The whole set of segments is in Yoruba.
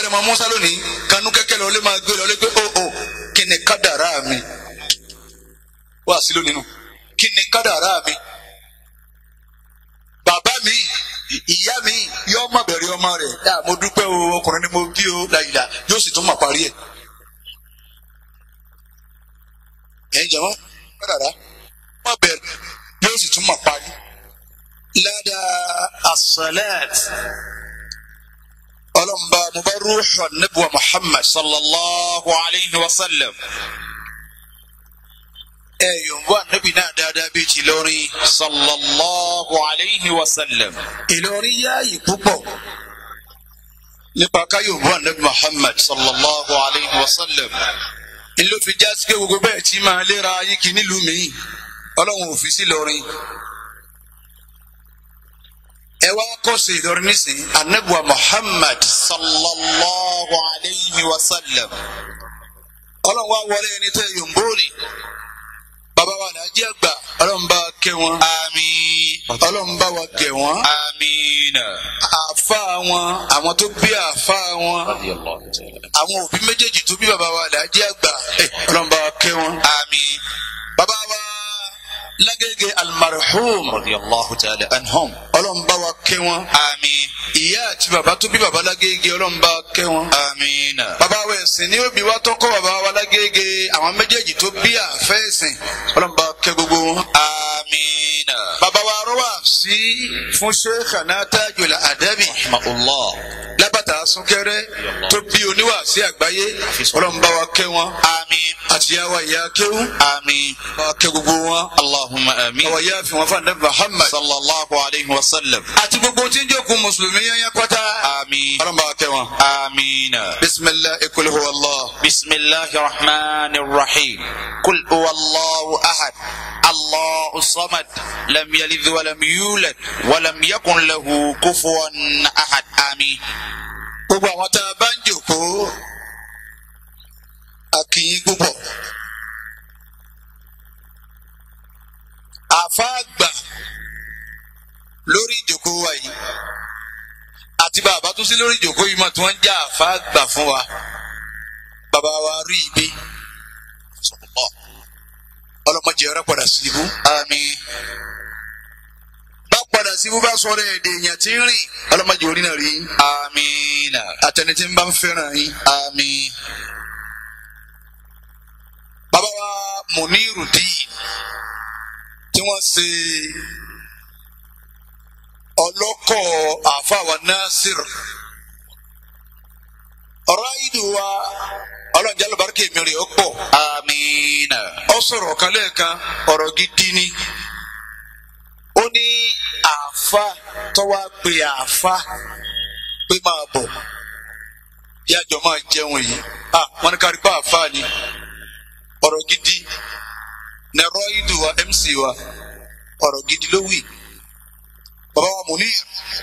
ọmọ musa lónìí kanú kẹ́kẹ́ lọ lé máa gbé lọ lé pé ó ó kí ni kádàrá mi wá sí lónìí nù kí ni kádàrá mi bàbá mi ìyá mi yóò má bẹ̀rẹ̀ ọmọ rẹ̀ yá mo dúpẹ́ o ọkùnrin ni mo bí o làyìlá yóò sì tún mà parí ẹ̀ ẹ̀ jẹ̀mọ́ kádàrá má bẹ̀rẹ̀ yóò sì tún mà parí ládàá as-salat ọlọ́mba mo bá rúṣọ níbuwa muhammad sallallahu alayhi wa sallam ẹ yòǹbó ànábì náà dáadáa bíi ti Ìlọrin sallallahu alayhi wa sallam Ìlọrin yáàyè púpọ̀ nípa ká yòǹbó ànábì muhammad sallallahu alayhi wa sallam ló fi já sí pé gbogbo bẹ́ẹ̀ tí máa léra ayé kí nílùú mi ọlọ́run ò fi sí Ìlọrin ẹ wá kọ́sẹ̀ Ìlọrin nísìnyí ànábì muhammad sallallahu alayhi wa sallam ọlọ́run wá wọlé ẹni tẹ́ yòǹbó ni bàbá wa làájẹ́ àgbà ọlọ́run bá kẹ́ wọn àmín ọlọ́run bá wa gẹ̀ wọ́n àmín àfa wọn àwọn tó bí àfa wọn radiyallahu ta'ala àwọn òbí méjèèjì tó bí bàbá wa làájẹ́ àgbà ẹ, ọlọ́run bá wa kẹ́ wọn. àmín bàbá wa lágége almarhum radiyallahu ta'ala anhum ọlọ́run bá wa kẹ́ wọn. àmín ìyá àti bàbá tó bí bàbá lágége ọlọ́run bá wa kẹ́ wọn. àmín bàbá wa ẹ̀sìn ní òbí wa tó kọ́ bàbá wa lágége àwọn méjèèjì tó bí àfẹ́ ẹ̀sìn ọlọ́run bá wa kẹ́ gbogbo wọn. àmín bàbá wa rọ́wà sí fún Sheikhana Tajul Adabi rahmatullah lábàtà súnkẹrẹ tó bí oníwàásí àgbáyé ọlọ́run bá wa kẹ́ wọn. àmín àti àwa ìyá kéwú àmín bá wa kẹ́ gbogbo wọn. allahumma àmín àwa ìyá fi wọn fún ànábì Muhammad sallallahu alayhi wa sallam àti gbogbo tí ń jókòó mùsùlùmí yẹn yẹn pátá àmín ọlọ́run bá wa kẹ́ wọn. àmín. bisimilahi qul huwa Allah. بسم الله الرحمن الرحيم قل هو الله أحد الله الصمد لم يلد ولم يولد ولم يكن له كفوا أحد آمين gbogbo àwọn tá a bá ń jókòó a kí yín púpọ̀. àfáàgbà lórí ìjókòó wa yìí àti bàbá tó sí lórí ìjókòó yìí mọ̀ tí wọ́n ń já àfáàgbà fún wa bàbá wa rí ibi ọlọ́mọdé ọ̀rẹ́ padà sí ibú. آمين bá padà sí ibú bá sọ̀rọ̀ èdè èèyàn tí ń rìn ọlọ́mọdé orí náà rí آمين àtẹni tí ń bá ń fẹ́ràn yín. آمين bàbá wa Munirudeen tí wọ́n ṣe ọlọ́kọ̀ àfàwà Nasir ọ̀rọ̀ ayídù wa ọlọ́njà lọ́bàárìkì mi rè ó pọ̀ آمين ọ sọ̀rọ̀ kan lẹ́ẹ̀kan ọ̀rọ̀ gidi ni ó ní àáfà tọ́wá pe àáfà pé máa bọ̀ yájọ máa jẹun yìí ah wọn ní kárí pa àáfà ni ọ̀rọ̀ gidi nẹ̀rọ ìdù wa mc wa ọ̀rọ̀ gidi ló wí bàbá wa Munir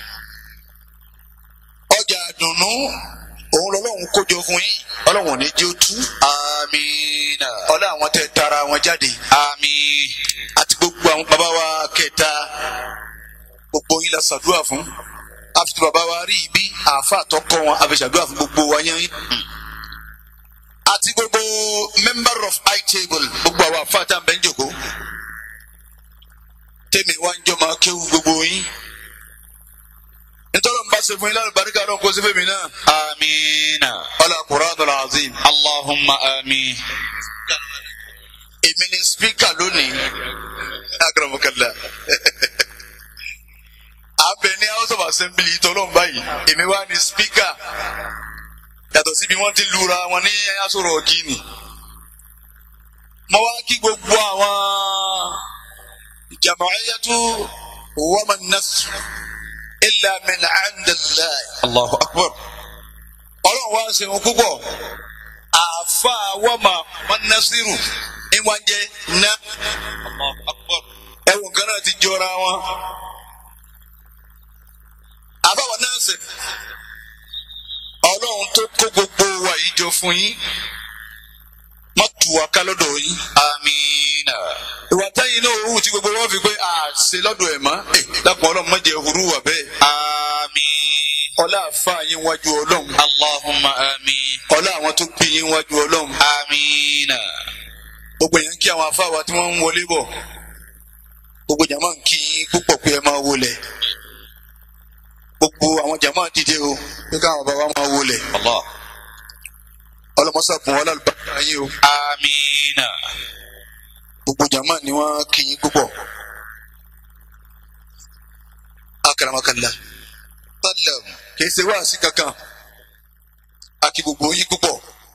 ọjà àdùnnú òun lọ́lọ́run kójọ fún yín ọlọ́run ò ní jẹ́ ó tú آمين ọlá àwọn tẹ tara wọn jáde آمين àti gbogbo àwọn bàbá wa kẹta gbogbo yín la ṣàdúrà fún àfitì bàbá wa rí ibi àáfàá tọkọ wọn àfẹsàdúrà fún gbogbo wa yẹn àti gbogbo member of high table gbogbo àwọn àáfàá tá à ń bẹ ń jòkó tèmi wá ń jọ máa kéwu gbogbo yín nítorí wọn bá ṣe fún yín lálẹ́ baríkà lọ́n kó sífẹ́ mi náà آمين ọlá Qur'anul Azim اللهم آمين èmi ni spíkà lónìí agbẹ̀rẹ̀mọ̀kànlá abẹ ní house of assembly tọ́lọ́n báyìí èmi wá ní spíkà yàtọ̀ síbi wọ́n ti lura wọn ní asọ̀rọ̀ ọ̀gíní mo wá kí gbogbo àwọn jama'iyatu waman nasr illa min indillah الله أكبر ọlọ́run wá ṣe wọn púpọ̀ àfa wọ́mà wọn nasiru ìwọ̀n jẹ́ ná الله أكبر ẹ̀wọ̀n kan náà ti jọra wọn. àbáwọ̀ náà sè ọlọ́run tó kó gbogbo wa yìí jọ fún yín má tù wá ká lọ́dọ̀ yín. آمين ìwà táyìn náà òwú tí gbogbo wọn fi pé à ṣe lọ́dọ̀ ẹ̀ mọ́ ẹ̀ dákun ọlọ́run má jẹ́ òwúrú wà bẹ́ẹ̀. آمين ọlá àfa yín wájú ọlọ́run اللهم آمين ọlá àwọn tó bí yín wájú ọlọ́run آمين gbogbo èèyàn ń kí àwọn afá wa tí wọ́n ń wọlé bọ̀ gbogbo jàmáà ń kí yín púpọ̀ pé ẹ máa wọlé gbogbo àwọn jàmáà dìde o pé káwọn bàbá máa wọlé الله ọlọmọsàkùn ọlọ́lùbáyà yín o آمين gbogbo jàmáà ni wọ́n kí yín púpọ̀ akaramakala tálẹ̀ kìí ṣe wáàsí kankan àkí gbogbo yín púpọ̀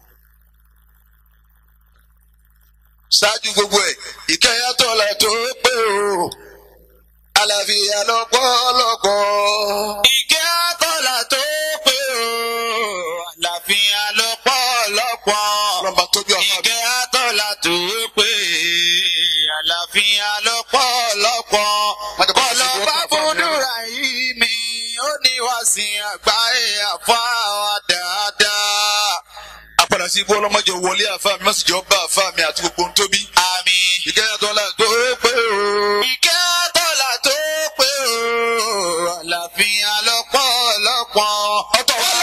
ṣáájú gbogbo ẹ̀ ìkẹyàtọ̀ la tó pé o àlàáfíà lọ́pọ̀lọpọ̀. ìkẹ́ àtọ́là tó pé o àlàáfíà lọ́pọ̀lọpọ̀. ọlọ́mọba tóbi ọ̀fà mi. ìkẹ́ àtọ́là tó pé àlàáfíà lọ́pọ̀lọpọ̀. Má jẹ́ kó kọlọ fi bá wọ́pọ̀ fún mi. fúdúrà yìí mi ó ní wá sí àgbáyé àfáà dáadáa. apàdà sí ibú ọlọ́mọdé wọlé àfa mi má sì jọ bá àfa mi àti gbogbo ohun tóbi. àmín. ìkẹyàtọ̀ la tó pé o. ìkẹ́ àtọ́là tó pé o àlàáfíà lọ́pọ̀lọpọ̀. Ọ̀tọ̀ wá.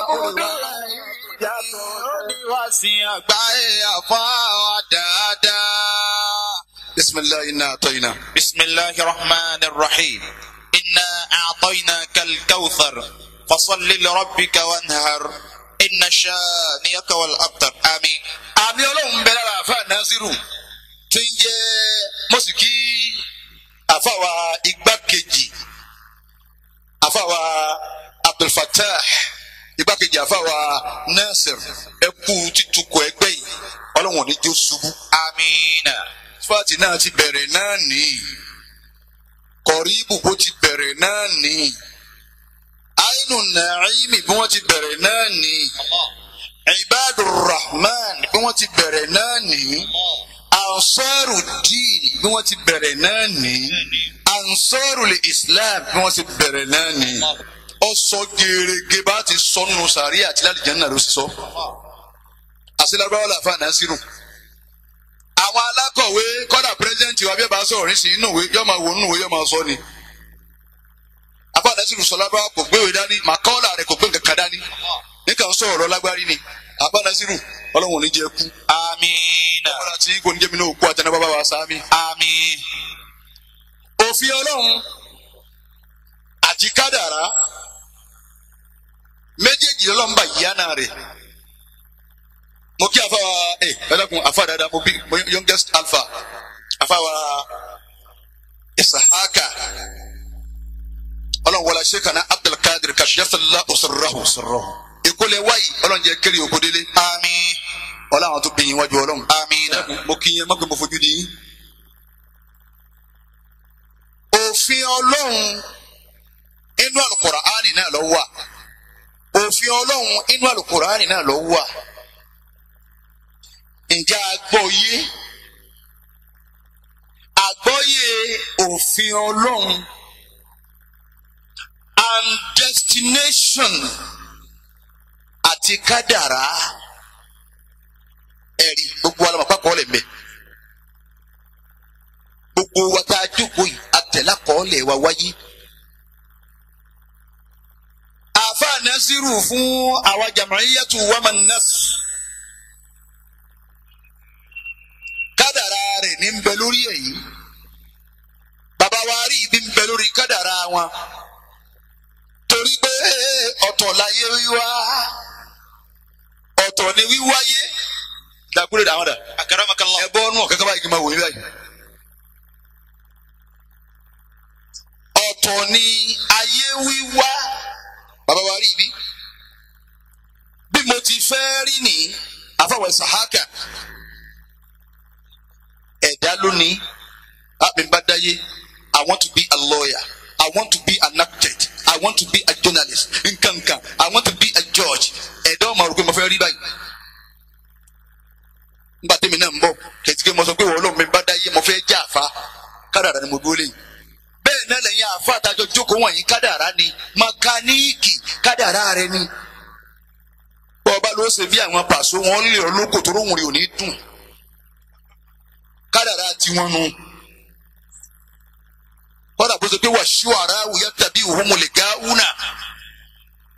Oníwàsí àgbáyé àfáà dáadáa. بسم الله إنا أعطينا بسم الله الرحمن الرحيم إنا أعطيناك الكوثر فصل لربك وانهر إن شانئك والأبتر آمين àmì ọlọ́run bẹ lára àfa nasiru tí ń jẹ́ mọ́sìkì àfàwà igbákejì àfàwà abdulfatah igbákejì àfàwà nasir ẹkú títukọ̀ ẹgbẹ́ yìí ọlọ́run ò ní jó ṣubú. آمين fati náà ti bẹ̀rẹ̀ náà ní kọ̀ríbù bó ti bẹ̀rẹ̀ náà ní àìnù nàìmí bí wọ́n ti bẹ̀rẹ̀ náà ní ibadur rahman bí wọ́n ti bẹ̀rẹ̀ náà ní ansaru diin bí wọ́n ti bẹ̀rẹ̀ náà ní ansaru le islam bí wọ́n ti bẹ̀rẹ̀ náà ní ọsọ gèrègè bá ti sọnù sàrí àti lálìjẹ́ náà ló sì sọ àṣìlágbáwá làfà náà sírù àwọn alákọ̀wé kọ́dà pírẹ́sidẹ́ǹtì wa bí ẹ bá sọ̀rọ̀ nísìnyí inú ìwé yóò máa wò nínú ìwé yóò máa sọ ni. abáàdá sírù sọlá bá kò gbéwèé dání màkọ́ọ̀là rẹ̀ kò gbé nǹkan kan dání nìkan sọ̀rọ̀ lágbárí ni abáàdá sírù ọlọ́run ò ní jẹ́ kú. آمين ọ̀rọ̀ àti kò ní jẹ́ mi náà kú àtẹnà bàbá wa sáámi. آمين òfin ọlọ́run àti kádàrá méjèèjì lọ́lọ́run bá yíyá náà rẹ̀ mo kí afa wa ẹ ẹlẹkùn afa dada mo bí mo youngest alpha afa wa isahaka ọlọ́run wọlé sèkànnà abdulkadir kashiyafala osirrahu ìkólé wáyé ọlọ́run jẹ́ kéré òkúdélé آمين ọlọ́run tó bìyìn wájú ọlọ́run آمين mo kí yẹn mọ́gbẹ́ mo fojú di yín. òfin ọlọ́run inú àlùkùránì náà ló wà òfin ọlọ́run inú àlùkùránì náà ló wà ǹjẹ́ àgbọ́yé àgbọ́yé òfin ọlọ́run and destination àti kádàrá ẹ̀rí gbogbo alamọ̀ pápọ̀ lẹ̀ mẹ́ gbogbo wa tá a jókòó yìí àtẹ̀lá kọ́ọ̀lẹ̀ wa wáyé. àfa nasiru fún àwa jamaiyatu wama nas kádàrá rẹ̀ ní ń bẹ lórí ẹ̀ yìí bàbá wa rí ibi ń bẹ lórí kádàrá wọn torí pé ọ̀tọ̀ láyé wíwá ọ̀tọ̀ ni wíwáyé dàkúrẹ́ dàwọn dà أكرمك الله ẹ bọ́ ọ́nù ọ̀kẹ́kẹ́ báyìí kí n máa wò yín báyìí. ọ̀tọ̀ ni ayé wíwá bàbá wa rí ibi bí mo ti fẹ́ rí ní àfàwẹ̀ sàhákà ẹ̀dá lónìí àmì bá dáyé I want to be a lawyer I want to be an architect I want to be a journalist nkankan I want to be a judge ẹ̀dá ọmọ rò pé mo fẹ́ rí báyìí nígbà tẹ́mi náà ń bọ̀ kẹ̀síkẹ́ mo sọ pé wọ́n lóun mi bá dáyé mo fẹ́ jẹ́ àfa kádàrá ni mo dúró lẹ́yìn bẹ́ẹ̀ náà lẹ́yìn àfa àtàjọ jókòó wọ̀nyí kádàrá ni mẹkáníìkì kádàrá rẹ ni bọ́ ọba ló ṣe bí àwọn pàṣẹ wọn lè ọ lóko tó lóhùn rẹ ò ní dùn kádàrá tiwọn nu kọ́dà bó ṣe pé wà ṣú ara wùyá tàbí òhun mo lè ga wúnà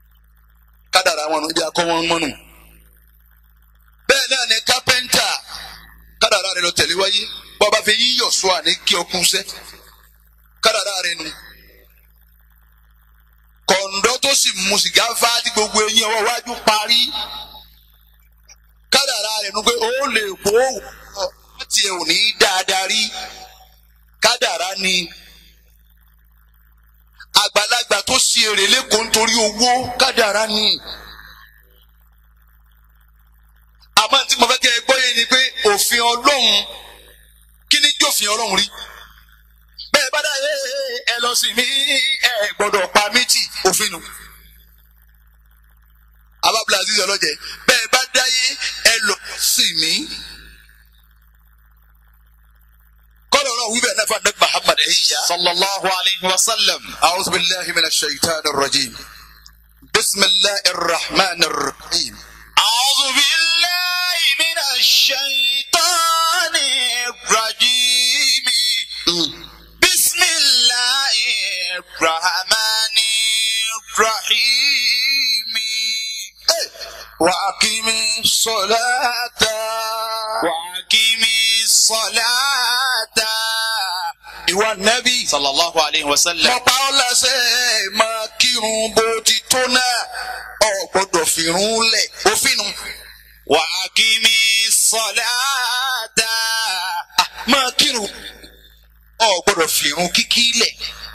kádàrá wọn nù ibi akọ wọn mọ́nù bẹ́ẹ̀ náà ni kápẹ́ńtà kádàrá rẹ lọ tẹ̀lé wáyé bọ́ bá fi yíyọ̀ sọ àní kí ọkùn sẹ́ kádàrá rẹ nù kọ̀ǹdọ́ tó sì mu sìgá fá tí gbogbo eyín ọwọ́ wájú parí kádàrá rẹ nù pé ó lè kó wọ́n tiẹ̀ ò ní dáadáa rí kádàrá ni àgbàlagbà tó ṣe èrè lẹ́kọ̀ọ́ nítorí owó kádàrá ni. àmọ́ tí mo fẹ́ kẹ́ ẹ gbọ́ yé ni pé òfin ọlọ́run kí ni jófin ọlọ́run rí. bẹ́ẹ̀ bá dá yé ẹ lọ sí mi ẹ gbọ́dọ̀ pa méjì òfin nù. abábílà aziz ọlọ́jẹ bẹ́ẹ̀ bá dá yé ẹ lọ sí mi. kọ́lọ̀ náà wíbẹ̀ náà fún adé muhammad ẹ̀yìn yá. صلى الله عليه وسلم أعوذ بالله من الشيطان الرجيم بسم الله الرحمن الرحيم أعوذ بالله من الشيطان الرجيم بسم الله الرحمن الرحيم وأقم الصلاة وأقم الصلاة ìwà nẹ́bí صلى الله عليه وسلم mo pa ọ́ láṣẹ máa kírun bó ti tó náà ọ̀ gbọ́dọ̀ fìrún lẹ̀ òfin nu وأقم الصلاة máa kírun ọ̀ gbọ́dọ̀ fìrún kíkí lẹ̀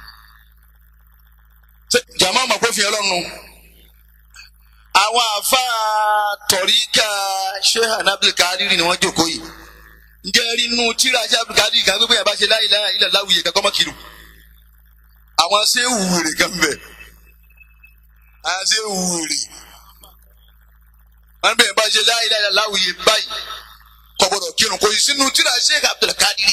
Ṣé jàmá mọ̀ pé fi ọlọ́run àwọn àáfàá tọ̀ríkà shehan abdulkadir ni wọ́n jókòó yìí ǹjẹ́ rí inú tíra ṣe abdulkadir kan pé bóyá bá ṣe láyé láyé ilẹ̀ láwùyé kankan mọ́ kiri àwọn ṣé wùrè kan bẹ̀ àwọn ṣé wùrè wọ́n bẹ̀rẹ̀ bá ṣe láyé láyé láwùyé báyìí kò gbọdọ̀ kírun kò sí sínú tíra sheikh abdulkadir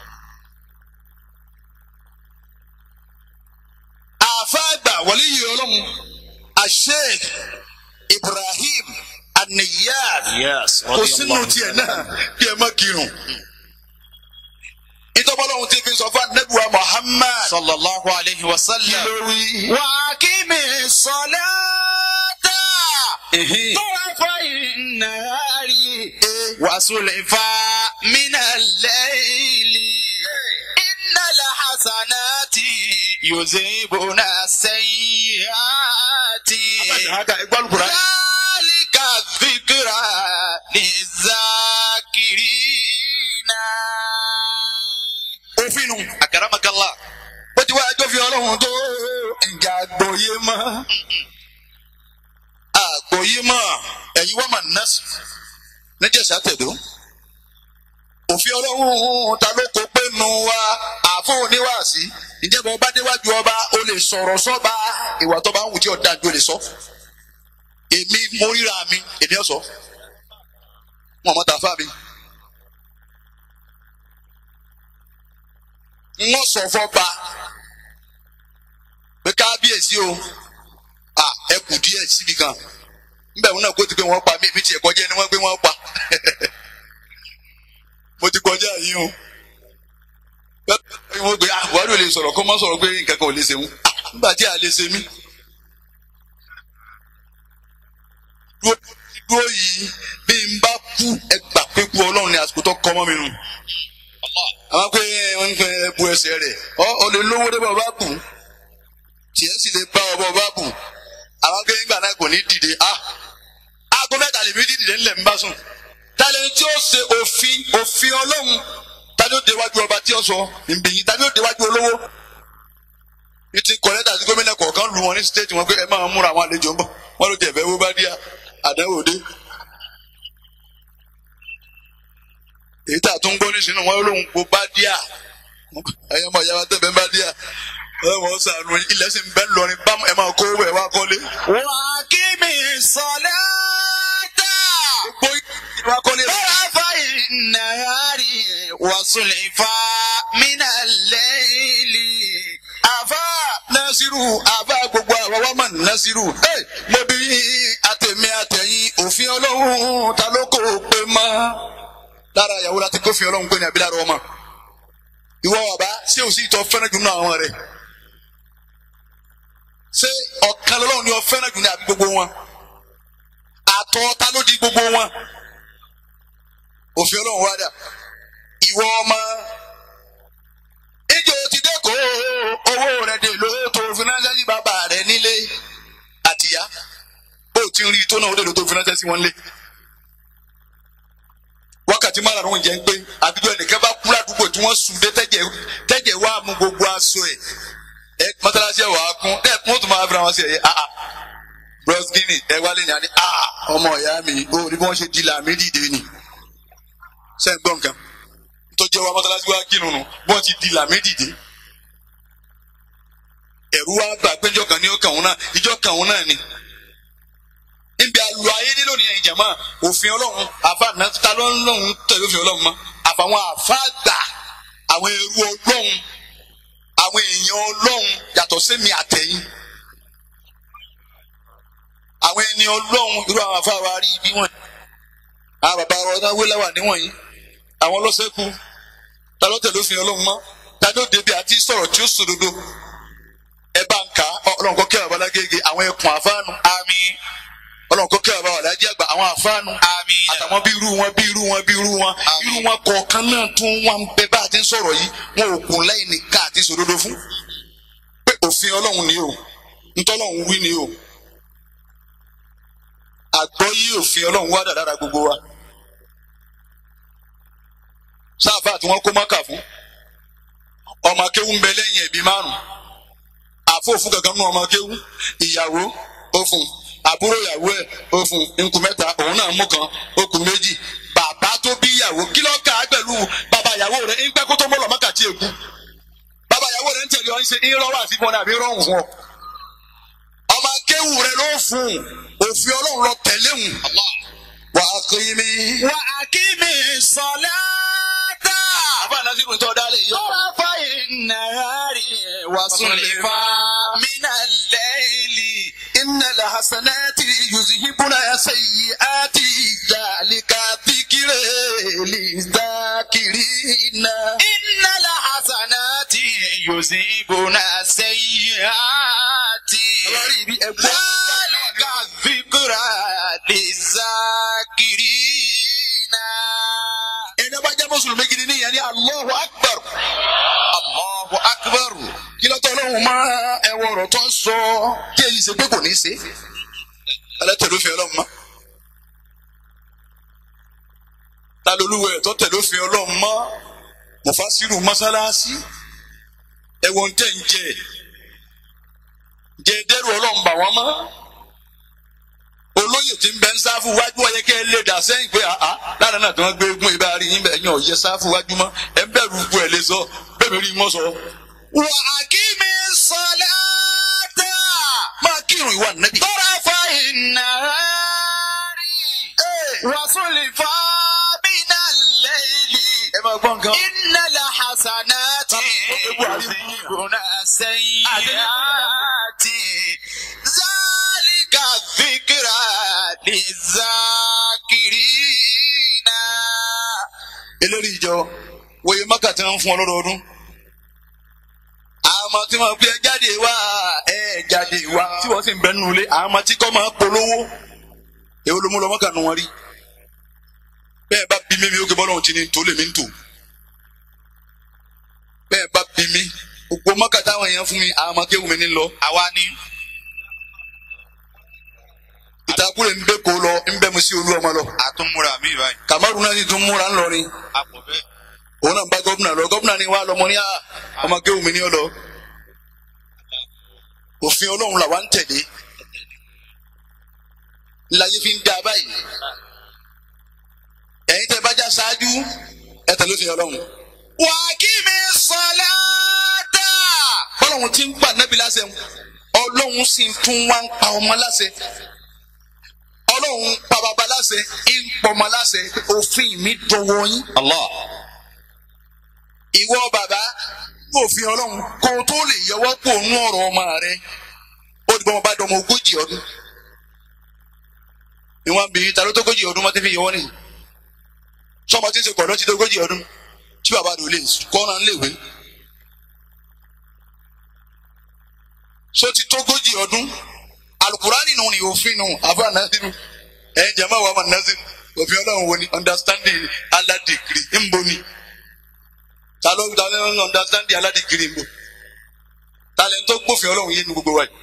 àfáàgbà wọlé yìí ọlọ́run asheikh ibrahim aniyar Yes. kò sínú tiẹ̀ náà kí ẹ má kírun. ìtọ́bọ́lọ́hún ti fi sọ fún anabiwa muhammad صلى الله عليه وسلم lórí. وأقم الصلاة طرفي النهار وسلفا من الليل إن الحسنات يذهبن السيئات haka ẹgbẹ́ alukura. ذلك الذكرى للذاكرين òfin nu. أكرمك الله bó ti wá ẹjọ́ fi ọlọ́run tó ǹjẹ́ àgbọ̀yé mọ́. àgbọ̀yé mọ́ ẹ̀yin wọ́n máa nọ́ọ̀sì níjẹ̀sà tẹ̀dó. òfin ọlọ́run ta ló kó pé nu wa àfún oníwàásí ìjẹ́bọ̀ ọba déwájú ọba o lè sọ̀rọ̀ sọ́ba ìwà tó bá ń wù tí ọ̀dà ju o lè sọ. èmi mo ríra mi èmi ọ̀sọ́ wọn mọ̀ tàfà mi. wọ́n sọ fọ́ba pé kábíyèsí o à ẹ kù díẹ̀ síbi kan nbẹ wọn náà kó ti pé wọ́n pa mí èmi tiẹ̀ kọjá ẹni wọ́n pé wọ́n pa mo ti kọjá yìí o wọ́n gbé ah buhari ò lè sọ̀rọ̀ kó má sọ̀rọ̀ pé nǹkan kan ò lè ṣe wọn nígbà tí a lè ṣe mí dúró dúró yìí bí n bá kú ẹ gbà pé kú ọlọ́run ni àsìkò tó kọ́ mọ́ mi nù àwọn pé wọn ń pẹ bu ẹsẹ̀ rẹ̀ ọ ọ lè lówó dé bá ọba bù tiẹ̀ sì lè bá ọba ọba bù àwọn pé nígbà náà kò ní dìde ah aago mẹ́ta lèmi dìde ńlẹ̀ ń bá sùn tálẹ̀ tí ó ṣe òfin òfin ọlọ́run tani ó déwájú ọba tí ó sọ ìbìyìn tani ó déwájú olówó ní ti kọ̀lẹ́tà sí gómìnà kọ̀ọ̀kan lu wọn ní stéètì wọn pé ẹ máa múra àwọn àlejò ń bọ̀ wọn ló tẹ̀ fẹ́ wó bá díà àdáwò dé. èyí tà tún gbọ́ nísìnyí wọn lóun kó bá díà ẹ̀yẹ́ mọ̀ ìyá wa tẹ̀ bẹ́ẹ̀ bá díà ẹ wọ́n sànù ilẹ̀ sì ń bẹ́ lọrin bámu ẹ máa kó owó ẹ̀ wá kọ́lé. وأقم الصلاة gbogbo ìwà kọ́lé rẹ̀. طرفي النهار وسلفا من الليل àfa nasiru àfa gbogbo àwọn wa mọ̀ nasiru. ẹ mo bí àtẹ̀mí àtẹ̀yìn òfin ọlọ́run ta ló kó o pé mọ́. lára ìyàwó láti kófin ọlọ́run pé ní abilára ọmọ. ìwọ bàbá ṣé o sì tọ́ fẹ́ràn jù nínú àwọn rẹ̀. ṣé ọ̀kan lọ́lọ́run ni ọ fẹ́ràn jù ní àbí gbogbo wọn. àtọ̀ ta ló di gbogbo wọn òfin ọlọ́run wá dà ìwọ ọmọ ìjọ ti dẹ́kọ̀ owó rẹ̀ dè ló tó fúnáṣẹ́ sí bàbá rẹ̀ nílé àtìyá ó ti ń rí tó náà ó dè ló tó fúnáṣẹ́ sí wọn lé wákàtí márùn-ún jẹ́ ń pé àbíjọ ẹnìkan bá kú ládùúgbò tí wọ́n sùn dé tẹ́jẹ̀ tẹ́jẹ̀ wá mú gbogbo aṣọ ẹ̀ ẹ mọ́tàlásí ẹ̀ wà á kún ẹ̀ kún ó tún máa fi ra wọn sí ẹ̀ ah ah bros guinea ẹ wálé ní àní ah ọmọ ìyá mi ó ní bí wọ́n ṣe di làmì dìde ni ṣe ń gbọ́ nǹkan tó jẹ́ wa mọ́tàlásí wa kírun nù bí wọ́n ti di làmì dìde ẹ̀rú wa gbà pé ìjọ kan ní ọkàn òun náà ìjọ kan òun náà ni níbi àlù ayé nílò ní ẹ̀yìn jẹ̀mọ́ òfin ọlọ́run àfa nàta ló ń lọ́run tẹ̀lé òfin ọlọ́run mọ́ àfàwọn àfa gbà àwọn ẹrú ọlọ́run àwọn èèyàn ọlọ́run yàtọ̀ sẹ́mi àtẹ̀yìn àwọn ẹni ọlọ́run irú àwọn àfa wa rí ibi wọn àwọn bàbá wa náà wé láwà níwọ̀nyí àwọn ọlọ́sẹ̀kù ta ló tẹ̀lé òfin ọlọ́run mọ́ ta ló débi àti sọ̀rọ̀ tí ó sòdodo ẹ bá ń kà á ọlọ́run kọ́ kí àwọn babalágége àwọn ẹkùn àfáànù àmín ọlọ́run kọ́ kí àwọn alájí àgbà àwọn àfáànù àmín àtàwọn bí irú wọn bí irú wọn bí irú wọn Àmín. irú wọn kọ̀ọ̀kan náà tún wọn ń bẹ bá a ti ń sọ̀rọ̀ yìí wọn ò kún lẹ́yìn nìkan àti sòdodo fún pé òfin ọlọ́run ni o ntọ́lọ́run wí ni o àgbọ́yé òfin ọlọ́run wá dàdára gbogbo wa sáfà tí wọ́n kó mọ́kà fún ọmọ akéwú ń bẹ lẹ́yìn ẹ̀bí márùn àfóòfù kankan nù ọmọ akéwú ìyàwó ó fún àbúrò ìyàwó ẹ̀ ó fún nkù mẹ́ta òun náà mú kan ó kù méjì bàbá tó bí ìyàwó kí ló kà á pẹ̀lú bàbá ìyàwó rẹ̀ ń pẹ́ kó tó mọ́ lọ mọ́kà tí èkú bàbá ìyàwó rẹ̀ ń tẹ̀lé ọ ń ṣe ìrọ̀rọ̀ àti fún ọ àbí rọrùn fún ọ ọmọ akéwú rẹ̀ ló fún òfin ọlọ́run lọ tẹ̀lé hùn wà á kí mi. wà á kí mi sọ̀lá dá. àbá nàzírù tó dálé yìí. طرفي النهار وصلفا من الليل إن الحسنات يذهبن سيئات ذلك ذكر للذاكرين إن الحسنات يذهبن السيئات ذلك ذكرى للذاكرين ẹni bá jẹ́ mùsùlùmí gidi ní ìyẹn ní Allahu Akbar الله أكبر kí ló tọ́ lọ́hùn mọ́ ẹwọ ọ̀rọ̀ tó ń sọ tí èyí ṣe pé kò ní í ṣe ẹlẹ́tẹ̀lé òfin ọlọ́run mọ́ ta lolúwẹ̀ tó tẹ̀lé òfin ọlọ́run mọ́ mufasiru mọ́sálásí ẹ̀wọ̀n tẹ̀ ń jẹ jẹ dẹ́rù ọlọ́run bà wọ́n mọ́ olóyè tí ń bẹ ń sáfù wájú ọyẹ kẹ́ ẹ lè dà sẹ́yìn pé àá lára náà tí wọ́n gbé egun ibà rí yín bẹ̀ yín ọ̀yẹ sáfù wájú mọ́ ẹ ń bẹ̀rù ikú ẹ̀ lè sọ bẹ́ẹ̀ mi rí wọn sọ. وأقم الصلاة máa kírun ìwà nẹ́bí. طرفي النهار وصلفا من الليل ẹ máa gbọ́ nǹkan. إن الحسنات يذهبن السيئات ذلك ذكرى للذاكرين eléré ìjọ wòye mọ́kà tí wọ́n ń fún ọ lọ́dọọdún. àwọn ọmọ tí wọ́n gbé ẹ jáde wá ẹ jáde wá tí wọ́n sì ń bẹ nínú ilé àwọn ọmọ tí kò máa polówó èwo ló mú lọ mọ́kà nù wọn rí. bẹ́ẹ̀ bá bí mi mi ó ké bọ́lá òun ti ní tó lè mí ń tò. bẹ́ẹ̀ bá bí mi gbogbo mọ́kà táwọn èèyàn fún mi àwọn ọmọ kéwù mi ní lọ. àwa ni ìtakùrẹ̀ ń bẹ́ kó lọ ń bẹ́ mu sí olú ọmọ lọ. àtúnmúra mi báyìí kàmárù náà sì tún múra ńlọrin àpò bẹ́ẹ̀. òun náà ń bá gómìnà lọ gómìnà ni wàá lọmọ ní à ọmọ kéwù mi ní ọ lọ òfin ọlọ́run làwa ń tẹ̀lé láyé fi ń da báyìí ẹ̀yin tẹ́ bá já ṣáájú ẹ tẹ̀lé òfin ọlọ́run وأقم الصلاة bọ́lọ́run ti ń gbà nẹ́bí láṣẹ ọlọ́run sì tún wá ń pa ọmọ láṣẹ ọlọ́run ń pa bàbá láṣẹ ń pọmọ láṣẹ òfin mi dọwọ́ yín. الله ìwọ bàbá òfin ọlọ́run kó o tó lè yọwọ́ pò nú ọ̀rọ̀ ọmọ rẹ ó di bọ́ ọmọ bá dọmọ ogójì ọdún ìwọ̀n bí ta ló tó ogójì ọdún wọ́n ti fi yọwọ́ nìyí sọmọ tí ń ṣe kọ̀ọ̀dọ́ ti tó ogójì ọdún tí bàbá rẹ̀ ò lè kọ́ran léèwé so ti tó ogójì ọdún alukurani nù ní òfin nù àbá nàdínú ẹ̀yin jama wa ma nasi òfin ọlọ́run wo ni understanding aládìkiri ń bo ni ta ló ta ló ń understanding aládìkiri ń bo ta lẹ́ni tó gbófin ọlọ́run yé nu gbogbo wa yìí.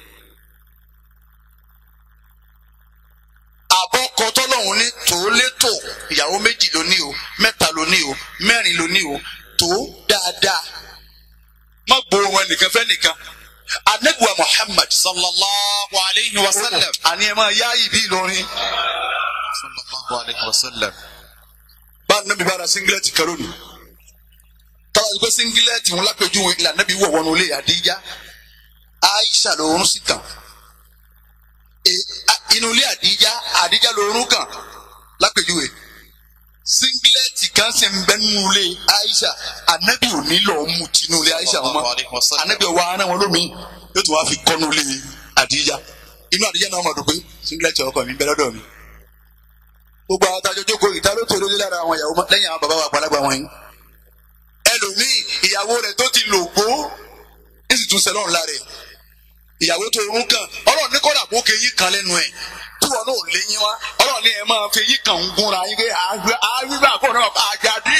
àbọ̀kọ tọ́lọ́run ní tòólétò ìyàwó méjì ló ní o mẹ́ta ló ní o mẹ́rin ló ní o tó dáadáa má gbowó wọn nìkan fẹ́ nìkan anabiwa muhammad sallallahu alayhi wa sallam. àní ẹ máa yá ìbí ìlọrin sallallahu alayhi wa sallam. bá anabi bára singilẹ́tì kan lónìí tọ́lá ti pé singilẹ́tì wọn lápẹjúwe ilà anabi wọ̀ wọnú ilé àdíjá aisha lòórùn sí tàn E- a- inú ilé àdíjá àdíjá lòórùn kàn lápẹjúwe singilẹ́tì kan sì ń bẹ nínú ilé aisha anabi ò ní lọ́ọ́ mú tinú ilé aisha wọn Sallallahu alayhi wa mọ́ sallam. anabi ọwọ́ ara wọn lómi yóò tún wá fi kọ́nú ilé àdíjá inú àdíjá náà mọ̀ dùn pé singilẹ́tì ọkọ mi ń bẹ lọ́dọ̀ mi gbogbo àwọn tajọ jókòó ìta ló tòrò lára àwọn ìyàwó mọ- lẹ́yìn àwọn bàbá wa àgbàlagbà wọn yìí ẹlòmíì ìyàwó rẹ̀ tó ti lò gbó ní sì tún sẹlọ́run lára ẹ̀ ìyàwó tó rún kàn ọlọ́run ní kọ́dà kó kéyìn kan lẹ́nu ẹ̀ tí wọn náà léyìn wá ọlọ́run ní ẹ̀ máa fi eyín kan ń gúnra yín pé àgbà kò náà bá àjàdí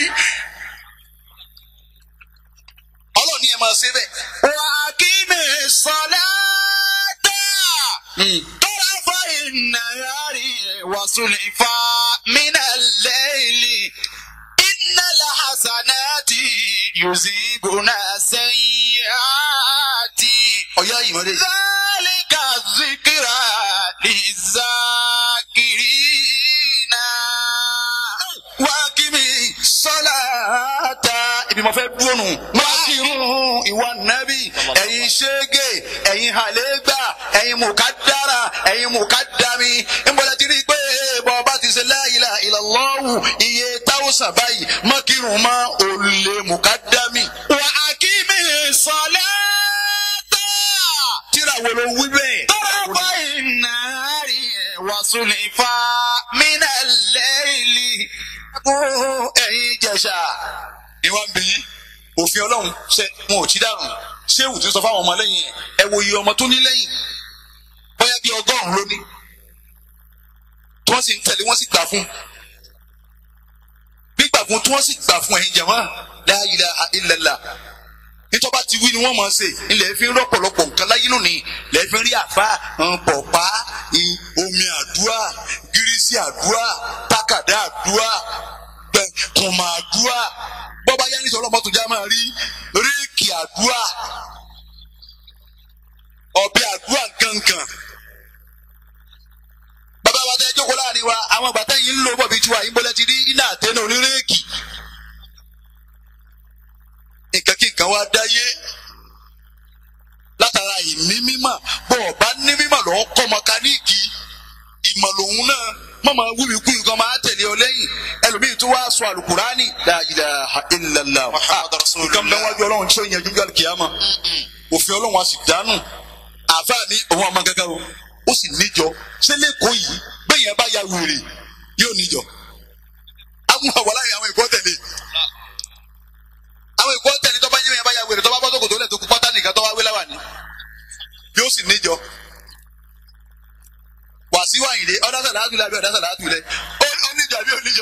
ọlọ́run ní ẹ̀ máa ṣe bẹ́ẹ̀. wà á kí mi sọlá tà. طرف النهار وسلفا من الليل إن الحسنات يذيبن السيئات ọ̀yá ìmọ̀lẹ́ ذلك الذكرى للذاكرين wákìmí sọ́láàtà ibi mo fẹ́ dúró nù. wákìrún ìwà nábì ẹ̀yin ṣége ẹ̀yin hàlẹ́gbà ẹ̀yin mùkádàrà ẹ̀yin mùkádàmí. ìmọ̀lẹ́ ti rí i pé bọ́ọ̀bá ti ṣe la ilaha illallahu iye táwùsàn báyìí mọ́kìrún mọ́ òlè mùkádàmí. وأقم الصلاة tíra wo ló wí bẹ́ẹ̀. طرف النهار وسلفا من الليل ẹ̀yin jẹ̀ṣà. ìwà ń bí yín òfin ọlọ́run ṣe wọn ò tí dànù ṣéwù tí ń sọ fáwọn ọmọ lẹ́yìn ẹ̀ ẹ wo iye ọmọ tó ní lẹ́yìn bóyá bí ọgọ́rùn-ún ló ní tí wọ́n sì ń tẹ̀lé wọ́n sì gbà fún gbígbà fún tí wọ́n sì gbà fún ẹ̀yin jàmá la ilaha illallah nítọ́ba ti wí ni wọ́n máa ṣe ilẹ̀ fi ń rọ́pọ̀lọpọ̀ nǹkan láyé lónìí ilẹ̀ fi ń rí àfa pọ̀pá i- omi àdúrà gírísì àdúrà tákàdá àdúrà kùmà àdúrà bọ́bá yá ní sọ̀rọ̀ mọ́tò já máa rí réèkì àdúrà ọ̀bẹ àdúrà kankan bàbá wa tẹ́ jókòó láàrin wa àwọn bàtà yìí ń lò bọ̀ bíi tiwa yìí ń bọ́lẹ̀ ti rí iná àtẹnu onírèèkì nǹkan kí nǹkan wá dáyé látara ìní mímọ̀ bọ́ ọ̀bá ní mímọ̀ lọ́wọ́ kọ́ mọkaníìkì ìmọ̀ lòun náà má máa wúmi kú nǹkan máa tẹ̀lé ọ lẹ́yìn ẹlòmíì tó wá sọ àlùkùránì la ilaha illallah Muhammad Rasulullah. nǹkan bẹ́ẹ̀ wájú ọlọ́run tí ó yẹn jújọ́ kìámà òfin ọlọ́run a sì dánù àáfàá ní òun àmọ́ gángan o ó sì níjọ ṣé lẹ́kọ̀ọ́ yìí bẹ́ẹ̀ yẹn bá ya wèrè yóò níjọ àwọn àwọn aláìní àwọn ìkọ́ tẹ̀lé àwọn ìkọ́ tẹ̀lé tó bá yẹ bá ya wèrè tó bá bọ́ sókòtò lẹ̀ tó kú pátá nìkan tó wá wé láwà ní yóò sì níjọ wàsíù àyìnlé ọ̀dà sàlátù lẹ̀ àbí ọ̀dà sàlátù lẹ̀ ó ó níjọ àbí ó níjọ.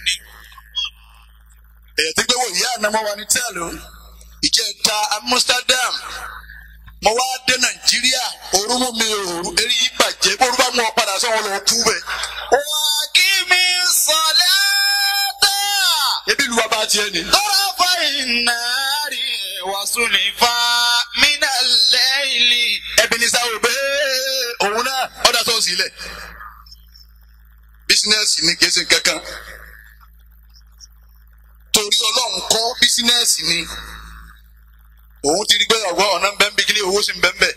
èyí tí gbé wò ìyá ànámọ́ wa ní tẹ́ẹ̀lù ìjẹta Amsterdam mo wá dé Nàìjíríà orúmú mi òru eré yìí bàjẹ́ bó orú bá mú ọ padà sọ́wọ́n lọ kú bẹ́ẹ̀. وأقم الصلاة ebi lu wa bá tiẹ̀ ni. طرف النهار وسلفا من الليل ẹbí ní sáwọ bẹ́ẹ̀ òun náà ọ̀dà tó ń sílẹ̀. bísínẹ́sì ni kìí ṣe kankan. torí ọlọ́run kọ́ bísínẹ́sì ni. òun ti rí pé ọ̀gbọ́n ọ̀nà ń bẹ́ ń bí kíní owó sì ń bẹ́ ń bẹ̀.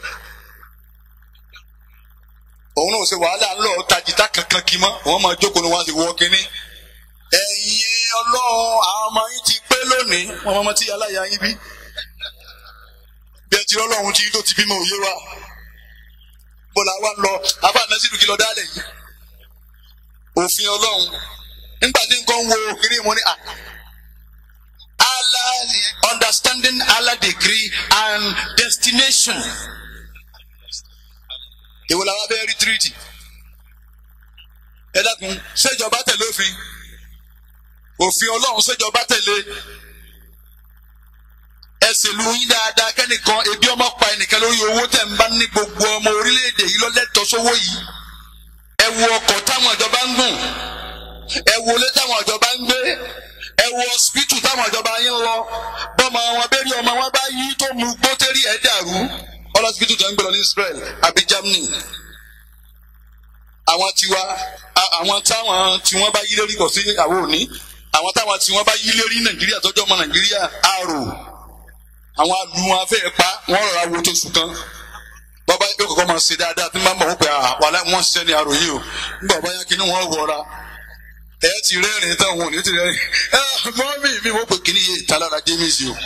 òun náà ṣe wàhálà ńlọ tajìtá kankan kí mọ́ wọ́n máa jókòó ni wọ́n á ti wọ́ kínní. ẹ̀yin ọlọ́run àwọn ọmọ yín ti pé lónìí wọ́n mọ́ tí aláya yín bí bí ẹ ti rí ọlọ́run tí tó ti bímọ òye wa bó la wá ń lọ abá nasiru kí lọ dálẹ̀ yìí òfin ọlọ́run nígbà tí nǹkan wo kiri mo ní à Allah understanding Allah degree and destination èwo la wá fẹ́ rí tírìtì ẹ dákun ṣèjọba tẹ̀lé òfin òfin ọlọ́run ṣèjọba tẹ̀lé ẹsẹ̀ lu yín dáadáa kẹ́nìkan ebi ọmọ pa ẹnìkan lórí owó tẹ̀ ń bá ní gbogbo ọmọ orílẹ̀-èdè yìí lọ́lẹ́tọ̀ sówó yìí ẹ wo ọkọ̀ táwọn ìjọba ń gùn ẹ wo ilé táwọn ìjọba ń gbé ẹ wo ọsibítù táwọn ìjọba yín lọ bọ́mọ wọn bẹ́ẹ̀rí ọmọ wọn bá yí tó mu gbótẹ́rì ẹ̀ dàrú ọlọ́sibítù tó ń gbé lọ ní Israel àbí Germany àwọn tiwa a- àwọn táwọn tí wọ́n bá yí lérí kò sí àwọn òní àwọn táwọn tí wọ́n bá yí lérí Nàìjíríà tọ́jú ọmọ Nàìjíríà àrò àwọn alu wọn afẹ́ pa wọ́n rọra wo tó sùn kan bàbá yóò kọ́kọ́ máa ṣe dáadáa tí wọ́n bá mọ̀ wọ́n pé wàhálà wọ́n ṣiṣẹ́ ní àròyé o nígbà bá yá kíní wọ́n wọra ẹ ti rẹ́rìn táwọn ò ní ti rẹ́rìn ẹ mọ́mí mi wọ́n pè kíní yé ìtalára James o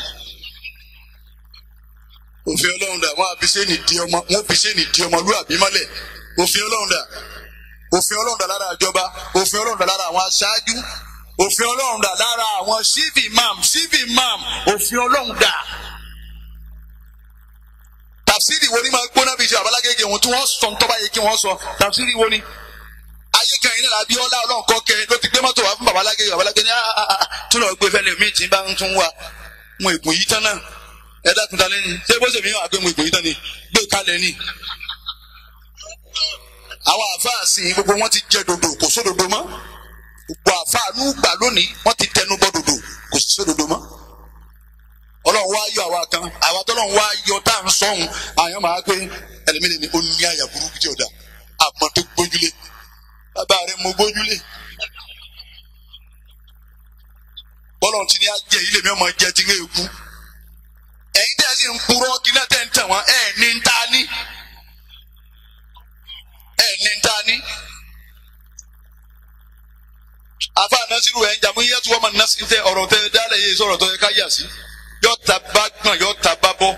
òfin Ọlọ́run dà wọ́n àbí sẹ́ni di ọmọ wọ́n fi sẹ́ni di ọmọ lúàbí mọ́lẹ̀ òfin Ọlọ́run dà òfin Ọlọ́run dà lára ìjọba òfin Ọlọ́run dà lára àwọn aṣáájú òfin Ọlọ́run dà lára àwọn chief imam chief imam òfin Ọlọ́run dà tàfsírì wo ni máa gbóná bíi ṣe àbálágége wọn tí wọ́n sọ ń tọ́ba yẹ kí wọ́n sọ tàfsírì wo ni ayé kan yìí náà Abíọ́lá Ọlọ́run kọ́ kẹ ló ti gbé mọ́tò wá fún babalágége babalágége ní tún lọ gbé fẹ́lẹ̀ míì tí ń bá ń tún wá mu ìgùn yìí tán náà ẹ dákun ta lẹ́ni ṣé bó ṣe mi wà gbé mu ìgùn yìí tán ni gbé kalẹ̀ ni. àwọn àfáà sì gbogbo wọn ti jẹ dòdò kò sódòdó mọ́ gbogbo àfáà nù gbà lónìí wọ́n ti tẹnu bọ́ dòdò kò sí sódòdó mọ́ ọlọ́run wá yọ àwa kan àwa tọ́lọ́run wá yọ tá à ń sọ̀hún àyàn máa gbé ẹlẹ́mìnì ni ó ní àyà burúkú tí ò da àmọ́ tó gbójúlé bàbá rẹ̀ mo gbójúlé bọ́lọ̀ tí ní ajẹ́ ilé mi ọmọ jẹ ti ń èkú ẹ̀yin tẹ́ ẹ sì ń purọ́ kí náà tẹ́ ń tẹ̀ wọ́n ẹ̀ ní ń ta ní ẹ̀ ní ń ta ní. afa nasiru ẹ̀ ń jàmú yẹ́tù wọ́n ma nasi tẹ ọ̀rọ̀ tẹ dálẹ̀ yé sọ̀rọ̀ tó yẹ ká yà sí yọ ta bá gbọ̀n yọ ta bá bọ́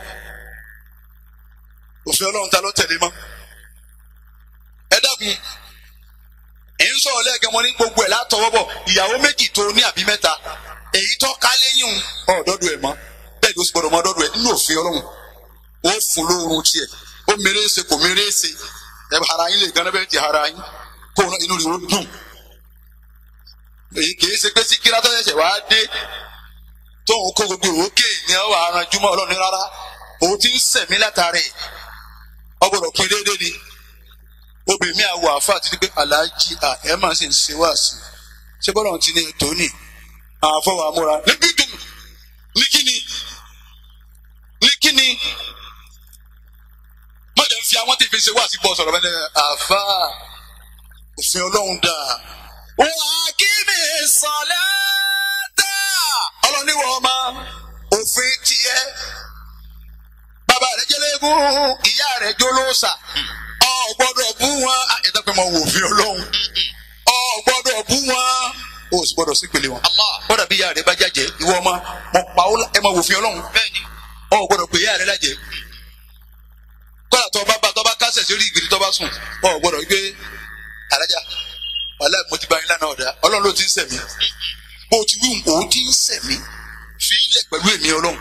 òfin ọlọ́run ta ló tẹ̀lé mọ́ ẹ dákun ẹ̀ ń sọ̀rọ̀ lẹ́ẹ̀kẹ́ wọn ní gbogbo ẹ̀ látọwọ́ bọ̀ ìyàwó méjì tó ní àbí mẹ́ta èyí tó ká lẹ́yìn ọ̀dọ́dọ̀ ẹ̀ mọ́ bẹ́ẹ̀ ni ó sì gbọ́dọ̀ mọ́ ọ̀dọ́dọ̀ ẹ̀ nínú òfin ọlọ́run ó fún lóorun tiẹ̀ ó mèrè ṣe kò mèrè ṣe ẹ bá ara yín lè gánà bẹ́ẹ̀ ti ara yín kó inú rẹ̀ ó dùn èyí kìí ṣe pé sí kíra tó ṣẹ̀ṣẹ̀ wá dé tóun kó gbogbo òkè ní ọwọ́ aranjúmọ́ ọlọ́run rárá òun ti ń sẹ̀mí látàrí ọgbọ́dọ̀ pin déédéé ni obìnrin mi àwọ̀ àáfàá ti di pé aláàjì à ẹ máa sì ń ṣe wá sí i ṣé bọ́lá ti ní ètò ní àfọwọ́ àmúra níbi dùn ní kíni ní kíni mọ̀jẹ̀ ń fi àwọn tí fi ṣe wá sí bọ́ sọ̀rọ̀ bẹ́ẹ̀ àáfàá òfin ọlọ́run dáa wà á kí mi sọ̀lẹ́ tà ọlọ́niwọ̀ ọmọ òfin tiẹ̀ bàbá rẹ̀ jẹ́lẹ́gùn ìyá rẹ̀ jólóòsà ọ gbọ́dọ̀ bú wọn àyẹ̀dá pé mo wò fi ọlọ́run ọ gbọ́dọ̀ bú wọn o sì gbọ́dọ̀ sí pèlè wọn. kódà bí ìyá rẹ̀ bá jàjẹ́ ìwọ ọmọ mo pa ó ẹ máa wò fi ọlọ́run bẹ́ẹ̀ni ọ gbọ́dọ̀ pé ìyá rẹ̀ lájẹ́ kódà tó bá bá tó bá kásẹ̀ sí orí ìgbìrì tó bá sùn ọ gbọ́dọ̀ wípé alájà wàhálà mo ti bá yín lánàá ọ̀dà ọlọ́run ló ti ń sẹ̀mí bó ti wí òun ti ń sẹ̀mí fi ilẹ̀ pẹ̀lú èmi ọlọ́run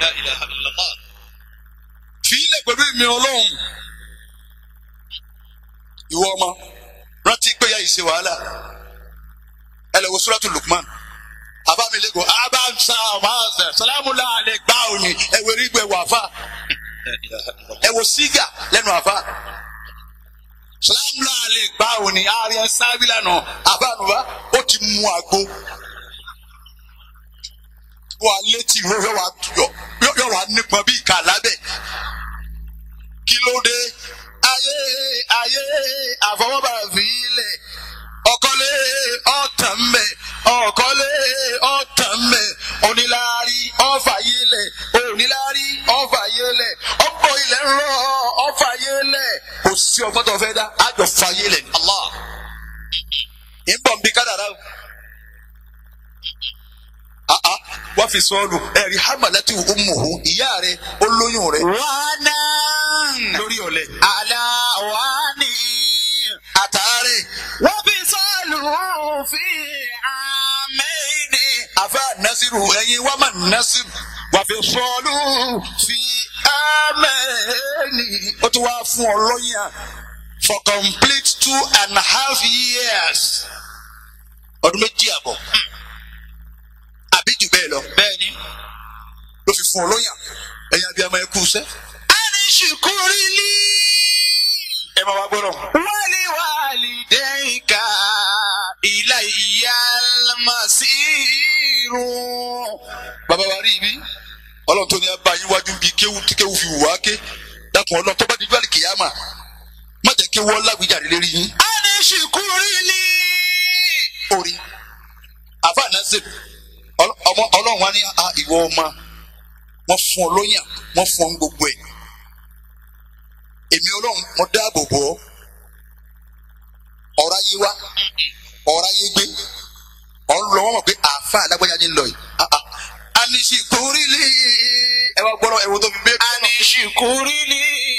fi ilẹ̀ pẹ̀lú èmi ọlọ́run ìwọ ọmọ rántí pé ya ìṣe wàhálà ẹ lè wo suratu Lukman abamilego abansa ọmọọsẹ salamula alẹ gbá òní ẹwẹ rígbẹ wàfà ẹ wo sígà lẹ́nu àfà salamula alẹ gbá òní ààrẹ sábìlà nà àbánuba ó ti mú àgbo wà létí ìwé yọ wà yọ yọ wà nípọn bí ìka lábẹ́ kí ló dé ayé ayé àfọwọ́bà fìlẹ̀ ọ̀kọ́lé ọ̀tàn mẹ́ ọ̀kọ́lé ọ̀tàn mẹ́ oníláárí ọ̀fàyélẹ̀ oníláárí ọ̀fàyélẹ̀ ọ̀pọ̀ ilẹ̀ ń rọ̀ ọ̀fàyélẹ̀ kò sí ọgbọ́n tó fẹ́ dá àjọ fàyélẹ̀ ní Allah ń bọ̀ nbí kádàrá o àá wọ́n fi sọ́ọ́lù ẹ̀rí hamalati umuhu ìyá rẹ̀ olóyún rẹ̀ wánà lórí ọ̀lẹ̀ àlà wání àtàárẹ̀ wọ́n fi sọ́ọ̀lù fi àmẹ́ni. àfa nasiru ẹ̀yin wà má nasiru wà fi sọ́ọ́lù fi amẹ́ni. ó tún wá fún ọ lọ́yìn à for complete two and a half years ọdún méjì àbọ̀ àbí jù bẹ́ẹ̀ lọ bẹ́ẹ̀ni. ló fi fún ọ lóyàn ẹ̀yin abiyamọ ẹ kú iṣẹ́. ani ṣùkúrú ní. ẹ máa wá gbọ́dọ̀. wali walidayka ilayya al-masiru. bàbá wa rí ibi ọlọ́run tó ní abá yín wájú bíi kéwù tí kéwù fi wù wá ké dákun ọlọ́run tó bá di gbàlè kìyàmà má jẹ́ kí wọ́n lágbèjáde lérí yín. ani ṣùkúrú ní. orí àfa nàṣẹ ọmọ ọlọ́run wa ní a ìwọ ọmọ wọ́n fún ọ lóyàn wọ́n fún ọ ní gbogbo ẹ̀ èmi ọlọ́run mo dáàbò bò ọ́ ọ̀rọ̀ ayé wa ọ̀rọ̀ ayé gbé ọ̀ ń lọ wọ́n mọ̀ pé àáfà alágbájá ní lọ yìí Ah, ah. anisi kúrìlì ẹ wá gbọ́dọ̀ ẹ̀wọ̀n tó fi bẹ́ẹ̀ ani ṣùkúrú ní.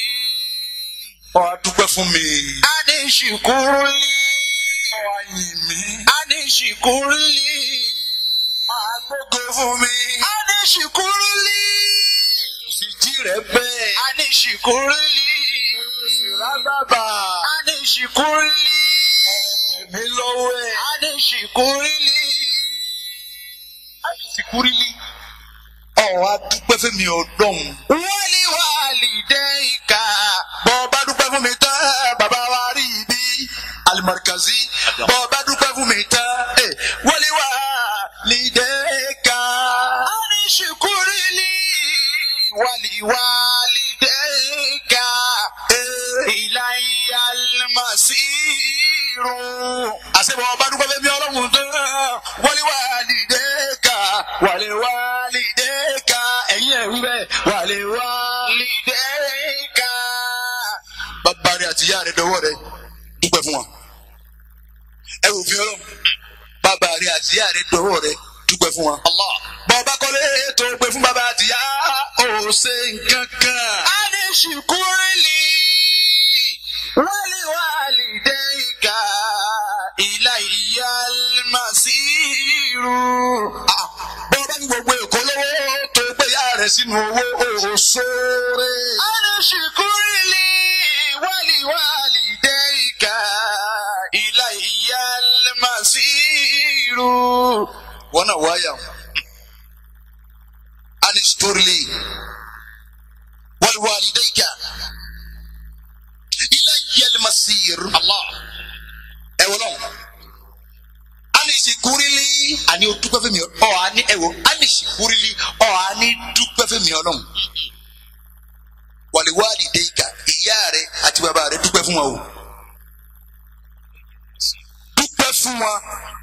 ọ̀ á dúpẹ́ fún mi ani ṣùkúrú ní. ọ̀ á yìn mí ani ṣùkúrú ní. ọ̀ á gbógo fún mi ani ṣùkúrú ní. ìjì rẹ̀ bẹ́ẹ̀ ani ṣùkúrú ní. rábàbà ani ṣùkúrú ní. mi lọ́wọ́ ẹ̀ ani ṣùkúrú ní. anisi kúrìlì ọ̀ á dúpẹ́ fún mi ọdọ́run. wali walidayka. bọ́ bá dúpẹ́ fún mi tán bàbá wa rí ibi alimarikazi bọ́ bá dúpẹ́ fún mi tán ẹ wọlé wá lídẹ́ẹ̀ka. ani ṣùkúrú ní. wali walidayka. ilayya al-masiru. àṣebọ̀ bá dúpẹ́ fún mi ọlọ́run tán wọlé wá lídẹ́ẹ̀ka wọlé wá lídẹ́ẹ̀ka ẹ̀yin ẹ̀ wí bẹ́ẹ̀ wọlé wá. lidayka. bàbá rẹ àti ìyá rẹ dọwọ́ rẹ dúpẹ́ fún wọn. ẹ wò fi ọlọ́run bàbá rẹ àti ìyá rẹ dọwọ́ rẹ dúpẹ́ fún wọn. Allah. bọ́ọ̀bá kọ́lé tó gbé fún bàbá àti ìyá ò ṣe nǹkan kan. ani ṣùkúrú ní. wali walidayka. ilayya al-masiru. Ah, bọ́ọ̀bá ní gbogbo èkó lówó tó gbé ìyá rẹ̀ sínú owó ò sóore. ani ṣùkúrú ní. wali walidayka. ilayya al-masiru. wọ́n náà wáyà anistorili wàlúwàlídẹ́yìká ilé yẹlẹmasir Allah. ẹ wọ́n náà anisikurili ani o dúpẹ́ fún mi ọ ani ẹ wò anisikurili ọ ani dúpẹ́ fún mi ọlọ́run wàlúwàlídẹ́yìká ìyá rẹ àti bàbá rẹ dúpẹ́ fún wa o dúpẹ́ fún wa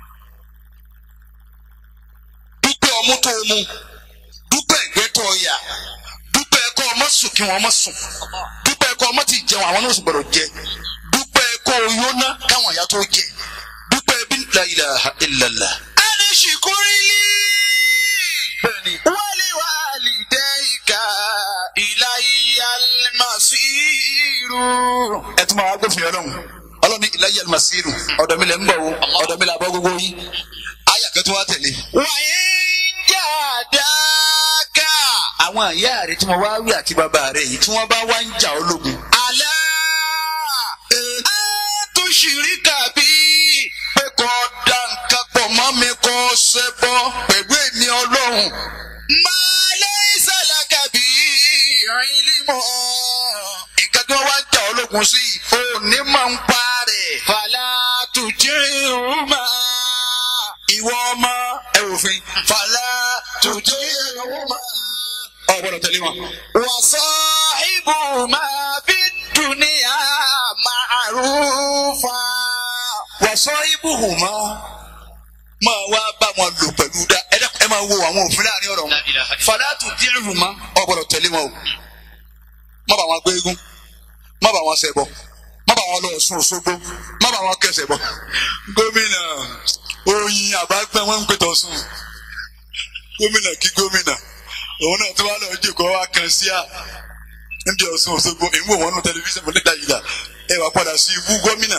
dúpẹ́ ọmú tó mu dúpẹ́ ẹ̀gbẹ́ tó yà dúpẹ́ ẹ̀kọ́ ọmọ sùn kí wọ́n ọmọ sùn dúpẹ́ ẹ̀kọ́ ọmọ ti jẹun àwọn náà sì gbọ́dọ̀ jẹ dúpẹ́ ẹ̀kọ́ oyóná káwọn àyà tó jẹ dúpẹ́ ẹbí la ilaha illallah. ani ṣùkúrú ní. bẹ́ẹ̀ni wali walidayka. ilayya al-masiru. ẹ tún máa wá gbófin ọlọ́run ọlọ́run ní ilayya al-masiru ọ̀dọ̀ mi lẹ̀ ń bọ̀ wo ọ̀dọ̀ mi là bọ́ gbogbo yín ayà kẹ́tù wá tẹ̀lé. وإن جاداك àwọn àyà rẹ tí mo wá wí àti bàbá rẹ yìí tí wọ́n bá wá ń jà ológun على أن تشرك بي pé kò dá nǹkan pọ̀ mọ́ mi kò ṣe bọ́ pẹ̀lú èmi ọlọ́run. ما ليس لك به علم nǹkan tí wọ́n wá ń jà ológun sí i ò ní máa ń pa rẹ̀. فلا تطعهما ìwọ ọmọ ẹ òfin fàlà tòjó ọmọ. ọ gbọ́dọ̀ tẹ̀lé wọn. وصاحبهما في الدنيا معروفا wàsọ ibùhùn mọ́ máa wá bá wọn lò pẹ̀lú dá ẹ dẹ́kun ẹ máa wo àwọn òfin láàrin ọ̀rọ̀ wọn. fàlà tòjó ìrùn mọ́ ọ gbọ́dọ̀ tẹ̀lé wọn o. má bá wọn gbé eégún má bá wọn ṣẹbọ má bá wọn lọ Ọ̀ṣun Òṣogbo má bá wọn kẹsẹ̀ bọ. gómìnà oyin àbágbẹ́ wọn ń pè tọ̀sùn gómìnà kí gómìnà òun náà tó wá lọ jòkó wá kan sí à níbi Ọ̀ṣun Òṣogbo èmi wò wọn nù tẹlifíṣàn fún níta yìí dà ẹ wà padà sí ibú gómìnà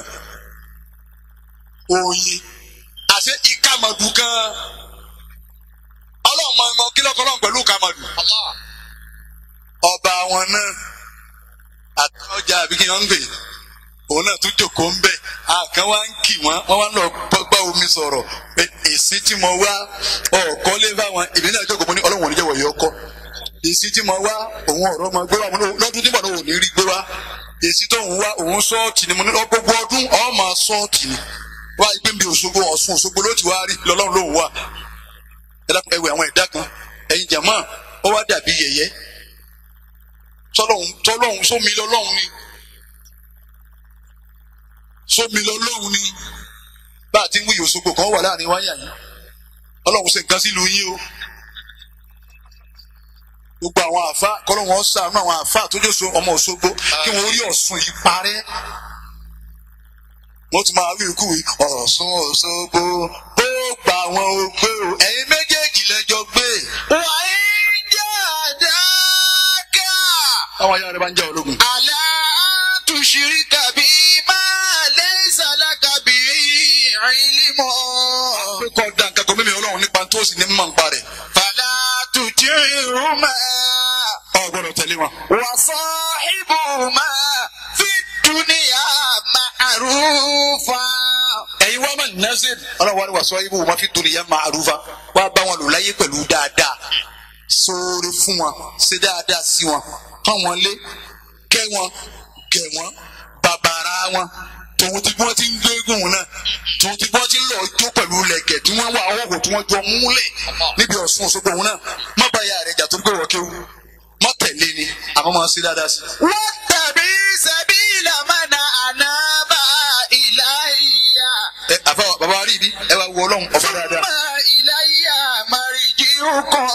oyin àṣẹ ìkàmọ̀dù gan ọlọ́run mọ ọmọ kílọ̀kọ́ lọ́n pẹ̀lú ìkàmọ̀dù ọba wọn náà àtọ́jà àbí kí wọ́n ń gbè òun náà tún jòkó ń bẹ̀ àkàn wá ń kì wọ́n wọ́n wá ń lọ gbọ́ omi sọ̀rọ̀ pé èsì tí mo wá ọ̀kọ́ lé fáwọn èmi náà jókòó mo ní ọlọ́run ò ní jẹ́wọ̀ yọ ọkọ́ èsì tí mo wá òun ọ̀rọ̀ máa gbé wá mo ní lọ́dún tí mo náà ò ní rí gbé wá èsì tó ń wá òun sọ́ọ̀tì ni mo ní lọ gbogbo ọdún ọ̀ máa sọ́ọ̀tì ni wá ìgbé mi Òṣogbo Ọ̀ṣun Òṣogbo ló ti wá rí lọ́lọ́run lóhùn wá ẹ dákun ẹ wẹ àwọn ẹ̀dá kan ẹ̀yin jàmáà ó wá dàbí yẹ̀yẹ́ tọ́lọ́hún tọ́lọ́hún sómi lọ́lọ́hún ni sómi lọ́lọ́hún ni bá a ti ń wí Òṣogbo kan wà láàrin wáyà yìí ọlọ́run ṣe nǹkan sílùú yín o gbogbo àwọn àfa kọ́lọ́hún ọ̀sán àwọn àfa tó jẹ́ so ọmọ Òṣogbo kí wọ́n rí Ọ̀ṣun yìí parẹ́ wọ́n tún máa wí ikú yìí Ọ̀ṣun Òṣogbo ó gbà wọn ò gbé o ẹ̀yin méjèèjì lẹ́jọ́ gbé وإن جاداك àwọn ayára rẹ̀ bá ń jẹ́ ológun. على أن تشرك بي ما ليس لك به علم pé kọ́ da nǹkan kan mímí ọlọ́run nípa tó sì ní mọ̀ nípa rẹ̀ فلا تطعهما ọ gbọ́dọ̀ tẹ̀lé wọn. وصاحبهما في الدنيا معروفا ẹ̀yin wá máa nẹ́sẹ̀ ọlọ́run wa ni wàá sọ ibò wọn fi torí yẹn máa rúfa wá bá wọn lò láyé pẹ̀lú dáadáa sóore fún wọn ṣe dáadáa sí wọn kàn wọn lé kẹ́ wọn gẹ̀ wọn bàbàrà wọn tòun ti bí wọ́n ti ń gbégùn náà tòun ti bí wọ́n ti ń lọ jó pẹ̀lú lẹ̀kẹ̀ tí wọ́n wà ọwọ́ tí wọ́n jọ múlẹ̀ níbi Ọ̀ṣun Òṣogbo òun náà má bá ya rẹ̀ jà torí pé wọ́n kéwù má tẹ̀lé ni àmọ́ máa ṣe dáadáa sí. واتبع سبيل من أناب إلي ẹ àfa bàbá wa rí ibi ẹ wá wo ọlọ́run ọ̀fọ̀ dáadáa. ثم إلي مرجعكم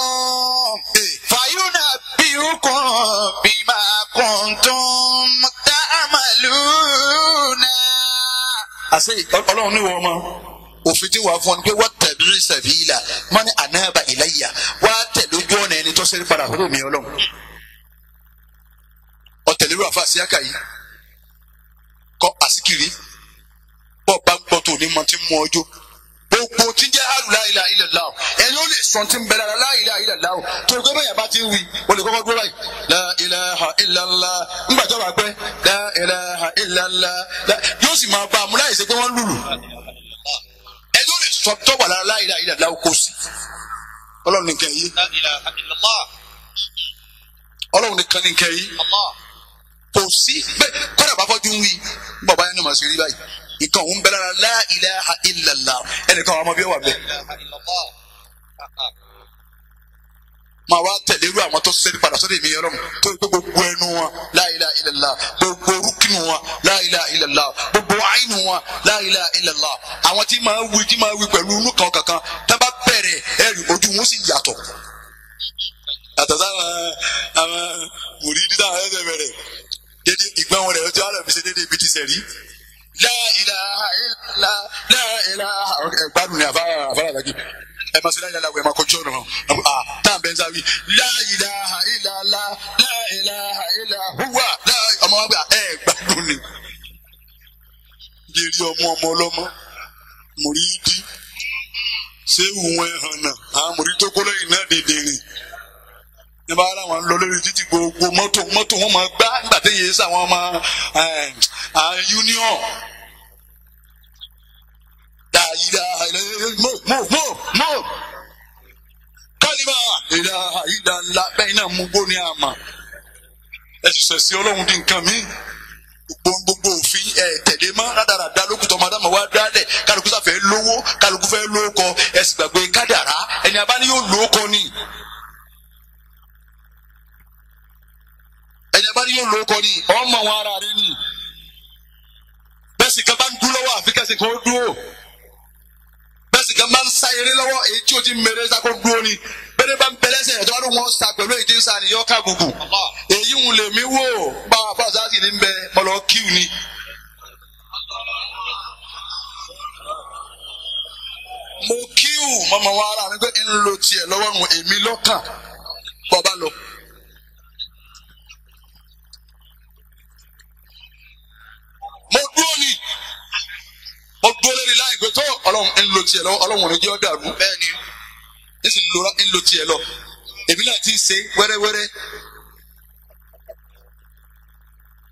فينبئكم بما كنتم تعملون àṣẹ ọlọ́run ní wọ́n mọ́ òfin tí wàá fún ọ ni pé wọ́n tẹ̀lé sẹ̀bíìlà wọ́n ní ànáàbà ìlẹ́yà wá tẹ̀ lójú ọ̀nà ẹni tó ṣẹ́rí padà fún mi ọlọ́run ọ̀tẹ̀lérú àfa síákà yìí kọ́ àsìkiri bọ́ bá ń gbọ́ tó ní mọ́ tí ń mú ọjọ́ gbogbo tí ń jẹ́ àlù la ilaha illallah ẹni ó lè sọ tí ń bẹ lára la ilaha illallah tó o gbé bẹ́ẹ̀ bá ti ń wí o lè kọ́kọ́ dúró báyìí la ilaha illallah ńgbà tó bá pẹ́ la ilaha illallah la- yóò sì máa bá a mú láì ṣe pé wọ́n lùlù ẹni ó lè sọ tó wà lára la ilaha illallah kó sí ọlọ́run nìkan yìí لا إله إلا الله ọlọ́run nìkan nìkan yìí الله kò sí bẹ́ẹ̀ kọ́dà bá fọ́jú ń wí bàbá yẹn ní màá ṣe rí báyìí nǹkan òun bẹ lára la ilaha illallah ẹnìkan àwọn ọmọ bí ó wà bẹ́ẹ̀. لا إله إلا الله máa wá tẹ̀lé irú àwọn tó sẹ́ni padà sọ́dọ̀ èmi ọlọ́run tó gbé gbogbo ẹnu wọn la ilaha illallah gbogbo orúkìnù wọn la ilaha illallah gbogbo àìnù wọn la ilaha illallah àwọn tí máa wí tí máa wí pẹ̀lú inú kan kankan tá bá bẹ̀rẹ̀ ẹ̀rì ojú wọn sì yàtọ̀. yàtọ̀ sáwọn àwọn mùrídìí táwọn ẹ̀sẹ̀ bẹ̀rẹ̀ dédé ìgbọ́n wọn rẹ̀ ọjọ́ àlọ́ fi ṣe dédé ibi ti sẹ̀rí. la ilaha illallah la ilaha ẹgbàdùn ni àfárá àfárá àtàkì ẹ máa ṣe láyé aláwọ̀ ẹ máa kọjú ọ̀nà hàn ah táà bẹ́ẹ̀ sáwí la ilaha illallah la ilaha illa huwa la ọmọ wa gbà ẹ gbádùn ni. yèrè ọmọ ọmọ ọlọ́mọ mùrídì ṣé ìwọ̀n ẹ̀ hàn náà àwọn mùrídì tó kó lẹ́yìn náà dèdè rìn ní bá ara wọn lọ lórí títí gbogbo mọ́tò mọ́tò wọn máa gbá nígbà tí yéé sáwọn ọmọ ẹ̀, ẹ̀, union ilaha illallah mo mo mo mo kálíbà ilaha illallah bẹ́ẹ̀ náà mú gbóni àmà ẹ ti sẹ̀sí ọlọ́run di nǹkan mi gbogbo gbogbo òfin ẹ tẹ̀lé mọ́ rádaràda lókùtọ̀ madama wa dálẹ̀ kálukú sáfẹ́ lówó kálukú fẹ́ lóko ẹ sì gbàgbé kádàrá ẹni abáni yóò lóko ni ẹni abáni yóò lóko ni ọmọ wọn ara rẹ ni bẹ́ẹ̀ sì kan bá ń dúró lọ́wọ́ àfi kẹ́sì kan ó dúró bẹ́ẹ̀ sì kan bá ń sa eré lọ́wọ́ èyí tí o ti mèrè sako dúró ni bẹ́ẹ̀ bá ń bẹ̀lẹ́sẹ̀ ẹ̀ tó wá ló wọ́n sa pẹ̀lú èyí tí ń sa nìyọ́ ká gbogbo èyí ń lè mí wò bá a fọ́ sáàsì ní bẹ mọ̀lọ́ kíw ni. mo kíw mọ̀mọ́ wa ara mi pé ń lo tiẹ̀ lọ́wọ́ nù èmi lọ́kàn bọ́ bá lọ. mo dúró ni mo dúró lórí láì pé tó ọlọ́run ń lo tiẹ̀ lọ́wọ́ ọlọ́run ò ní jẹ́ ọ́ dàrú bẹ́ẹ̀ ni ní sì ń lo ń lo tiẹ̀ lọ èmi náà ti ṣe wẹ́rẹ́wẹ́rẹ́.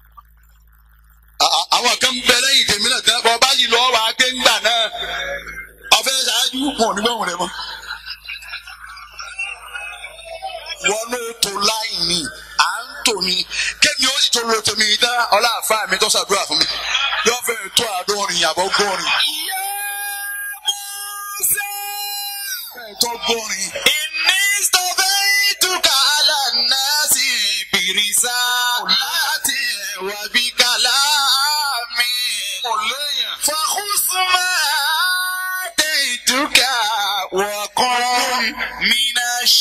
À- à- àwọn kan bẹ lẹ́yìn tèmi náà tẹ́ bọ́ bá yìí lọ́wọ́ wàá gbé ńgbà náà wájú wọn ò ní báwọn rẹ mọ́. wọn ló tó láì ní à ń tò ní kémi ó sì tó lo tèmi dá ọláàfáà mi tó ṣàdúrà fún mi yóò fẹ́ tó àádọ́rin àbọ̀ gbọ́rin. fẹ́ tó gbọ́rin. إني اصطفيتك على الناس برسالاتي وبكلامي فخذ ما آتيتك وكن من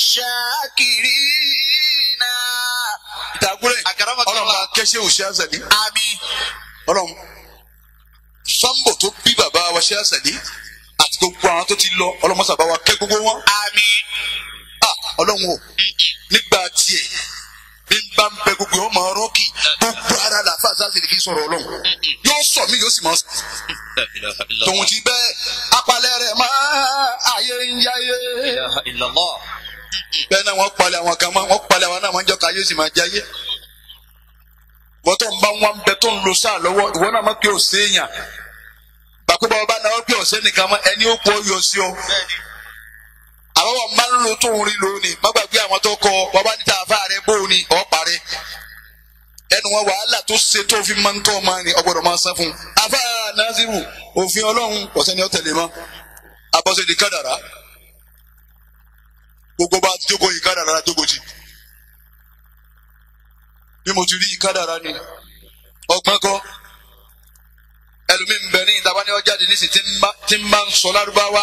الشاكرين ìtàgùrẹ̀ أكرمك ọlọ́run bá الله kẹ́sẹ́ òṣì àṣàdé آمين ọlọ́run sambo tó bí bàbá wa ṣe àṣàdé àti gbogbo àwọn tó ti lọ ọlọ́mọ sábà wa kẹ́ gbogbo wọn. آمين Ah, ọlọ́run o nígbà tiẹ̀ bí n bá ń bẹ gbogbo ọmọ rọ́ọ̀kì gbogbo ara la fa sáà sì lè fi sọ̀rọ̀ ọlọ́run yóò sọ mí yóò sì mọ̀ لا إله إلا tòun الله ti bẹ́ẹ̀ apalẹ̀ rẹ̀ máa ayé ń yáyé لا إله إلا الله bẹ́ẹ̀ náà wọ́n palẹ̀ àwọn kan mọ́ wọ́n palẹ̀ àwọn náà máa ń jọ ká ayé sì máa jáyé bọ́tọ̀ ń bá wọn bẹ tó ń lo sáà lọ́wọ́ ìwọ náà má pé ò séèyàn bàkú bá wọn bá náà pé ọ̀sẹ́ nìkan mọ́ ẹni ó pọ̀ yọ sí ọ àwọn wọn máa ń lo tó ń rí lónìí má gbàgbé àwọn tó kọ wọn bá níta àfa rẹ bóun ni ọ̀ parẹ́ ẹnu wọn wàhálà tó ṣe tó fi máa ń tọ́ máa ní ọgbọ́dọ̀ máa sá fún un àfa Naziru òfin ọlọ́run ọ̀sẹ̀ ni ó tẹ̀lé mọ́ abọ́sẹ̀ di kádàrá gbogbo bá ti jókòó yìí kádàrá la jókòó jì bí mo ti rí yìí kádàrá ni ọgbọ́n kọ́ ẹlòmíì ń bẹ ní ìdábá ní ọjà dì nísì tí ń bá tí ń bá ń sọ lárúbáwá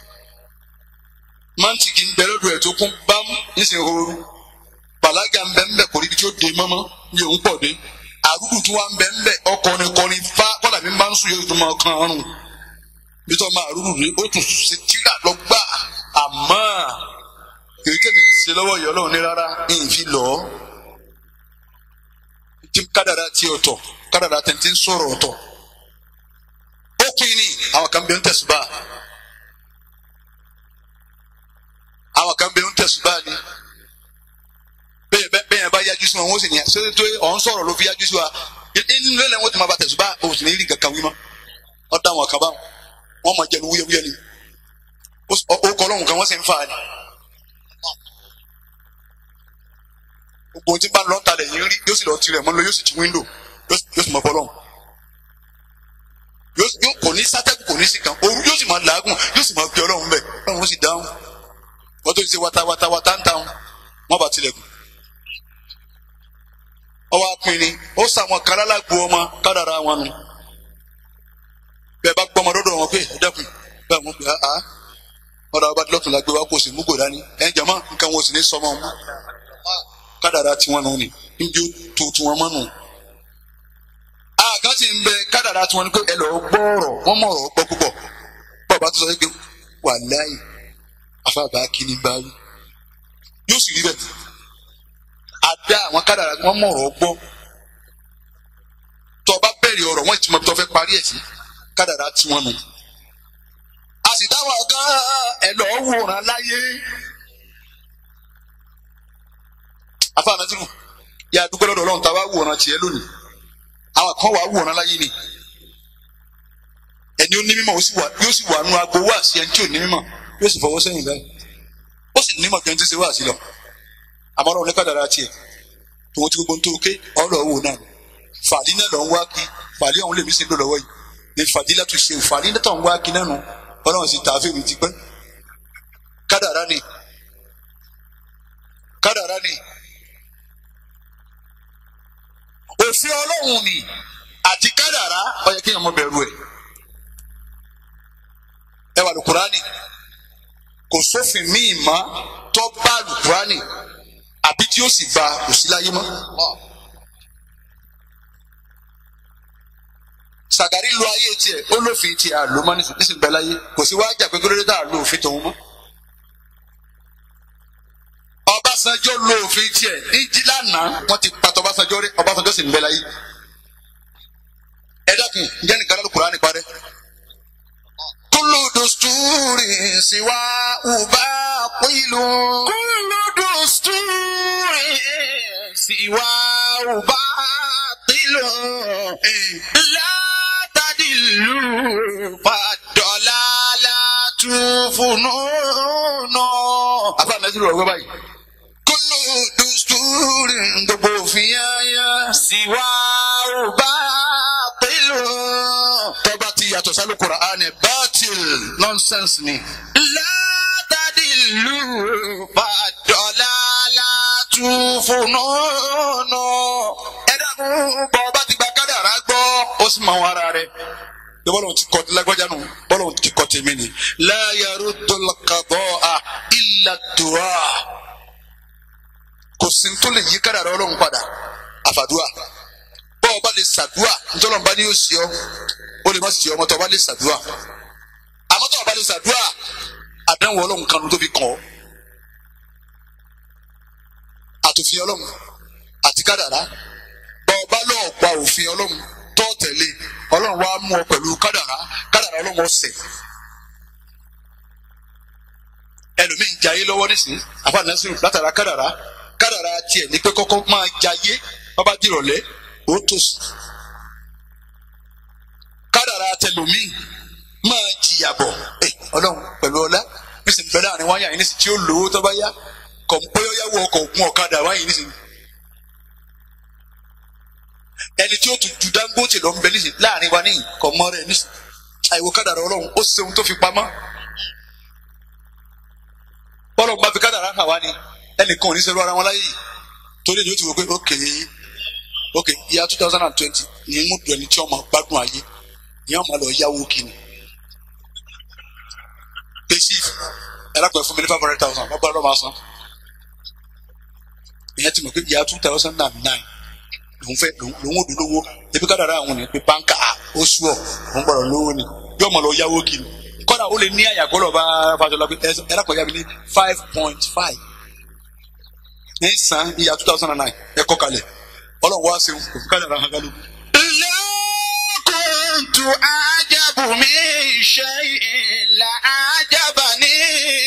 mántìkì ń bẹ lọ́dọ̀ ẹ̀ tó kún bám nísìnyí ooru bàlágà ń bẹ ń bẹ kò rí ibi tí ó dé mọ́mọ́ ní òun pọ̀ dé àrùkù tí wọ́n ń bẹ ń bẹ ọkọrin kọrin fá kọ́là mi máa ń sùn yóò tún máa kan ọrùn bí tó máa rúrù rí ó tún ṣe tíra lọ gbà àmọ́ kèké mi ń ṣe lọ́wọ́ ìyọ́ lọ́wọ́ ní rárá ń fi lọ tí kádàrá tí ọ̀tọ̀ kádàrá tẹ̀ tí ń sọ̀rọ̀ ọ̀tọ̀ ó pin ní àwọn kan bẹ ń tẹ̀sùbà àwọn kan bẹ ń tẹ̀sùbà ni bẹ́ẹ̀ bẹ́ẹ̀ bẹ́ẹ̀ bá yájú sí wọn wọ́n sì ní ṣé tó ọ̀ ń sọ̀rọ̀ ló fi yájú sí wa inú ilé lẹ́wọ̀n tí ma ba tẹ̀sùbà o sì ní rí kankan wí mọ́ ọ̀ dá wọn kan bá wọn máa jẹnu wúyẹ́wúyẹ́ ni ó kọ́ lọ́hùn kan wọ́n sì ń fa ni. gbogbo ohun tí bá ń lọ ń talẹ̀ yìí rí yóò sì lọ tirẹ̀ mọ́ lọ yóò sì ti wíńdò yóò sì mọ bọ́ lọ́hùn. yóò kò ní sátẹ́kù kò ní sí kan òru yóò sì máa làágùn yóò sì máa bí ọlọ́run bẹ̀ ọlọ́run ó sì dáhùn. wọ́n tó ti ṣe wata wata wata ń táwọn wọ́n bá tilẹ̀kùn. ọwọ́ apinni ó sàwọn kan lálágbó ọmọ kádàrá wọn nù. bẹ́ẹ̀ bá gbọ́mọ dọ́dọ̀ wọn pé ẹ̀dẹ́kùn bẹ́ẹ̀ wọ́n pè á á wọ́n dàgbà lọ́tún lágbé wa kò sí mú gbòdá ní ẹ̀ jẹ̀mọ́ nǹkan wọn ò sì ní sọmọ wọn kádàrá tiwọn nù ni níbi ó tó tiwọn mọ́ nù. àgán sì ń bẹ kádàrá tiwọn ni pé ẹ lọ́ọ́ gbọ́ọ̀rọ̀ wọ́n mọ̀ ọ̀rọ̀ gbọ́ púpọ̀ bàbá tó sọ pé wà láì àfàbà kíní bá wí. yóò sì rí bẹ́ẹ̀ àdá àwọn kádàrá wọ́n mọ̀ ọ̀rọ̀ gbọ́ tó o bá bẹ̀rẹ̀ ọ̀rọ̀ wọ́n ti mọ̀ tó fẹ́ parí ẹ̀ sí kádàrá tiwọn nù. a sì dáwọn gan ẹ lọ́ọ́ wòran láyé. afa anasiru yà á dúpẹ́ lọ́dọ̀ ọlọ́run tá a bá wòran tiẹ̀ lónìí àwọn kan wà á wòran láyé ni ẹni ó ní mímọ̀ ó sì wà yóò sì wà nù agbo wá sí ẹni tí ò ní mímọ̀ yóò sì fọwọ́ sẹ́yìn báyìí ó sì nímọ̀ jẹun tí ṣe wá sí lọ àmọ́ ọlọ́run ní kádàrá tiẹ̀ tòun ti gbogbo ń tó ké ọlọ́ wò náà fàdí náà lọ ń wá kí fàdí ọ̀hún lèmi sì ń lò lọ́wọ́ yìí ní fàdí látò ṣe fàdí náà tó ń wá kí náà nù ọlọ́run sì tààfin mi ti pẹ́ kádàrá ni kádàrá ni òfin ọlọ́run ni àti kádàrá ó yẹ kéèyàn mọ bẹ̀rù ẹ̀ ẹ wà lùkùránì kò sófin míì mọ́ tó bá lùkùránì àbí tí ó sì ba kò sí láyé mọ́. sàgárì lu ayé tiẹ̀ ó lófin tiẹ̀ àlò mọ́ nísìnyí bẹ́ẹ̀ láyé kò sí wájà pé kí ló dé tá a lo òfin tòun mọ́. Ọbásanjọ́ lo òfin tiẹ̀ ní lánàá wọ́n ti pàtó Ọbásanjọ́ rí Ọbásanjọ́ sì ń bẹ láyé. ẹ dákun ǹjẹ́ nìkan lọ́dún Kùránì parẹ́. Kullu dusturi siwa uba qilu. Kullu dusturi siwa uba qilu. La tadillu faddalalatu tufununu. àfa nàìjíríà rẹ̀ wọ́n báyìí. Kullu dusturin gbogbo òfin yáyá. Siwa batilu. tọ́ba ti yàtọ̀ sálù Kùránì bátil nọ́nsẹ̀nsì ni. La tadillu faddalalatu fununu. ẹ dànù bọ́ ọba ti gba kádàrá gbọ́ ó sì máa wọn ara rẹ̀. bí bọ́lá ti kọ́ lágbájá nù bọ́lá ti kọ́ tèmi ni. la yaruddul qada'a illa du'a. kò sí tó lè yí kádàrá ọlọ́run padà àfàdúà. bọ́ ọba lè sàdúà ntọ́lọ́mùbá ni yóò sí ọ ó lè má sí ọmọ tó ọba lè sàdúà. àmọ́ tó ọba lè sàdúà àdánwò ọlọ́run kan ló tóbi kàn ọ́. àtòfin ọlọ́run àti kádàrá bọ́ ọba lọ́ọ̀ gba òfin ọlọ́run tó tẹ̀lé ọlọ́run wá mú ọ pẹ̀lú kádàrá kádàrá ọlọ́run ọ̀sẹ̀. ẹlòmíín jayé lọ́wọ́ nísìnyí àfààní látara kádàrá kádàrá tiẹ̀ ní pé kọ́kọ́ máa jayé bábá dìrọ̀lẹ́ ó tòsí. kádàrá tẹlòmíín máa jìyà bọ̀ ẹ ọlọ́run pẹ̀lú ọlá nísìnyí bẹ́ẹ̀ láàrin wáyà yìí nísìnyí tí ó lówó tó bá yá kọ̀ǹpóyọ́yáwó ọkọ̀ ògùn ọ̀kadà wáyà yìí nísìnyí. ẹni tí ó tún ju Dangote lọ ń bẹ nísìnyí láàrin wa níyìn kọ̀ mọ́ rẹ̀ nísìnyí àìwò kádàrá ọlọ́run ó ṣeun tó fi pamọ́. bọ́lọ̀ bá fi kádàrá hàn wá ni ẹnìkan ò ní sẹ́rù ara wọn láyé yìí torí ni ó ti wò pé ok ok ìyá two thousand and twenty ní mú dùn ẹni tí ọmọ gbádùn ayé ìyá ọmọ lọ yáwó kìíní pèsè ẹlẹ́pẹ̀ fún mi ní five hundred thousand wọ́n gbọ́dọ̀ máa san ìyẹn ti mọ̀ pé ìyá two thousand and nine lòun fẹ́ lòun ò dún lówó ebi kádàrá àwọn ní pé báńkà oṣù ọ̀ òun gbọ́dọ̀ lówó ni yóò mọ̀ lọ yáwó kìíní kọ́dà ó lè ní àyàkọ́ lọ́ba fàṣọlá pé ẹlẹ́pẹ̀ yá mi ní five point five ní san ìyá two thousand and nine ẹ kọ́ kalẹ̀ ọlọ́run wá sí òfin kádàrá hàn kálukú. كنت أعجب من شيء لأعجبني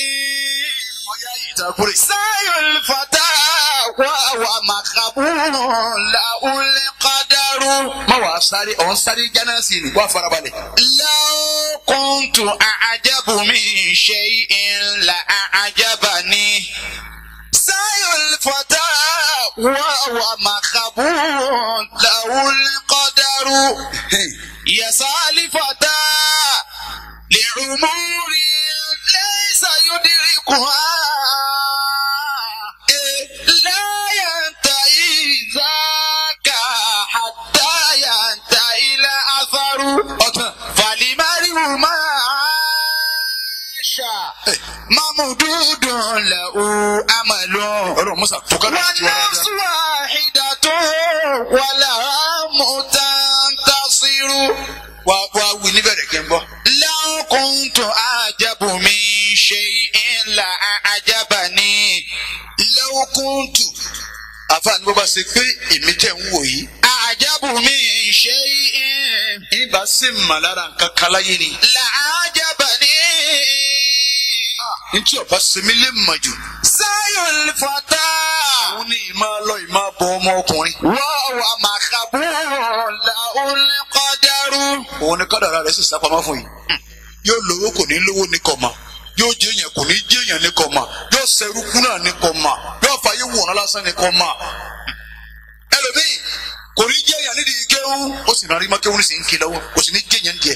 سعي الفتى وهو مخبول له القدر má wàá sáré ọ̀hún sáré jánà sí ni wàá farabalẹ̀. لو كنت أعجب من شيء لأعجبني سعي الفتى وهو مخبول له القدر يسعى الفتى لعمور ليس يدركها لا ينتهي ذاك حتى ينتهي الأثر فلمرء ما عاش ممدود له أمل ọlọ́run musa tó kádàrá ti wá والنفس dáadáa. واحدة ولها متنتصر wá wá wí níbẹ̀rẹ̀ kí n gbọ́. لو كنت أعجب من شيء لأعجبني لو كنت àfààní bó bá ṣe pé èmi tẹ̀ ń wò yìí. أعجب من شيء ìbá sì mà lára nǹkan kan láyé ni. لأعجبني ntí ọba sẹmi lè mọ̀ jù. سعي الفتى òun ní ìmọ̀ lọ ìmọ̀ bọ ọmọ ọkùnrin. وهو مخبول له القدر òun ni kádàrá rẹ̀ sì sápamọ́ fún yìí. yóò lówó kò ní lówó ní kọ̀ ma. yóò jẹ́ èèyàn kò ní jẹ́ èèyàn ní kọ̀ ma. yóò sẹ́rú kú náà ní kọ̀ ma. yóò fàyè wòran lásán ní kọ̀ ma. ẹlòmíì kò ní jẹ́ èèyàn nídìí kéwú. ó sì rárí mọ́ kéwú ní sì ń ké lọ́wọ́ kò sì ní jẹ́ èèyàn díẹ̀.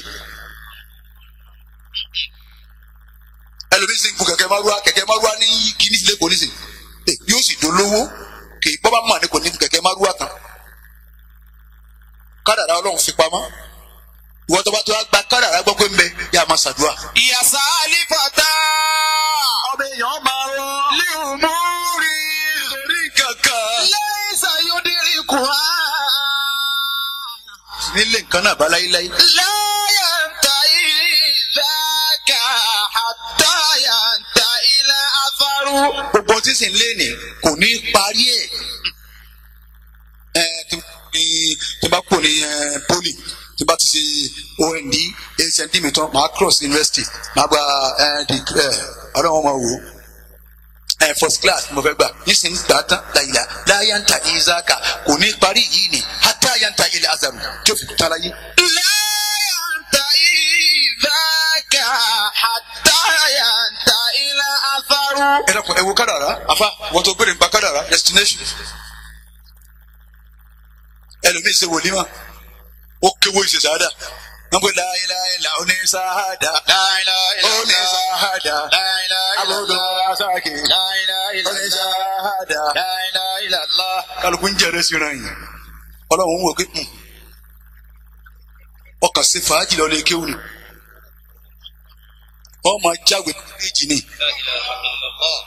ẹlòmíì sì ń gun kẹ̀kẹ́ márúwá kẹ̀kẹ́ márúwá ní kíní sílé kò ní sè é yóò sì dolówó kì í bọ́bá mà ní kò ní gun kẹ̀kẹ́ márúwá kan kádàrá ọlọ́run fi pamọ́ ìwọ́n tó bá tó wá gba kádàrá gbọ́ pé ń bẹ yà máa ṣàdúrà. يسعى الفتى ọmọ èèyàn máa rọ لأمور torí kankan. ليس يدركها nílé nǹkan náà bá láyéláyé. لا ينتهي ذاك حتى ينتهي الأثر gbogbo tí sì ń lé ní kò ní parí ẹ̀. ẹ tí tí- tí bá kò ní ẹ, poli tí bá ti ṣe ond hnd mi tán màá cross university màá gba ẹ di ẹ ọlọ́run máa wò ó ẹ first class mo fẹ́ gbà nísìnyí gbà tán láyìlá láyàntà ìzáka kò ní parí yìí ni hátà yàntà ilẹ̀ azaru tí ó fi tán láyé. لا ينتهي ذاك حتى ينتهي الأثر ẹ dàpọ̀ ẹ wo kádàrá afa wọ́n tó gbére nípa kádàrá destination ẹlòmíì ṣe wòlímà ó kéwò ìṣe sáádà wọ́n pe láìláìlà oníṣáádà لا إله إلا الله oníṣáádà لا إله إلا abúlé الله asáàkì لا إله إلا الله oníṣáádà لا إله إلا الله kálukú ń jẹrẹ síra yìí ọlọ́run wò pé "Hmm, ọkàn sí fàájì lọ lè kéwù ni wọ́n máa jáwé méjì ni لا إله إلا الله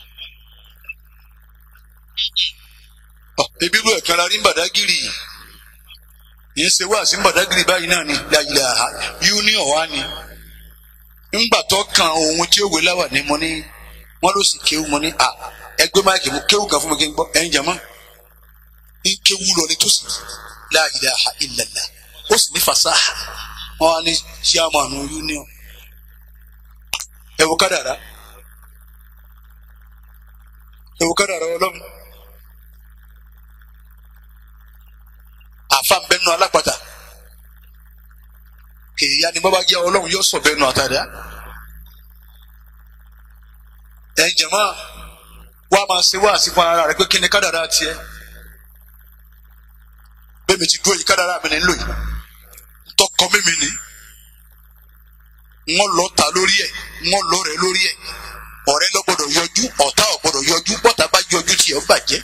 Ọ, ebi ru ẹ̀kan la rí ń bàdágìrì yìí ṣe wá sí ń bàdágìrì báyìí náà ni láyìlá union wa ni ńgbà tó kan ohun tí ó wé láwà ní mo ní wọn ló sì kéwù mo ní à ẹgbẹ́ máìkì mo kéwù kan fún mi kí n gbọ́ ẹ̀yin jàmá ń kéwù lọ ní tó sì láyìlá illallah ó sì ní fasaha wọn wá ní chairman union ẹ wo kádàrá ẹ wo kádàrá ọlọ́run. àfa ń bẹnu alápàtà kèèyà ni bàbá jẹ ọlọ́run yóò sọ bẹnu àtàdá ẹ jẹmọ wà á máa ṣe wá àsìkò ara rẹ pé kí ni kádàrá tiẹ̀ bẹ́ẹ̀mi ti dúró yìí kádàrá mi ní lò yìí tọkọ mímì ni wọn lọ ta lórí ẹ wọn lọ rẹ lórí ẹ ọ̀rẹ́ lọ gbọ́dọ̀ yọjú ọ̀tá ò gbọ́dọ̀ yọjú bọta bá yọjú tiẹ̀ ó bàjẹ́.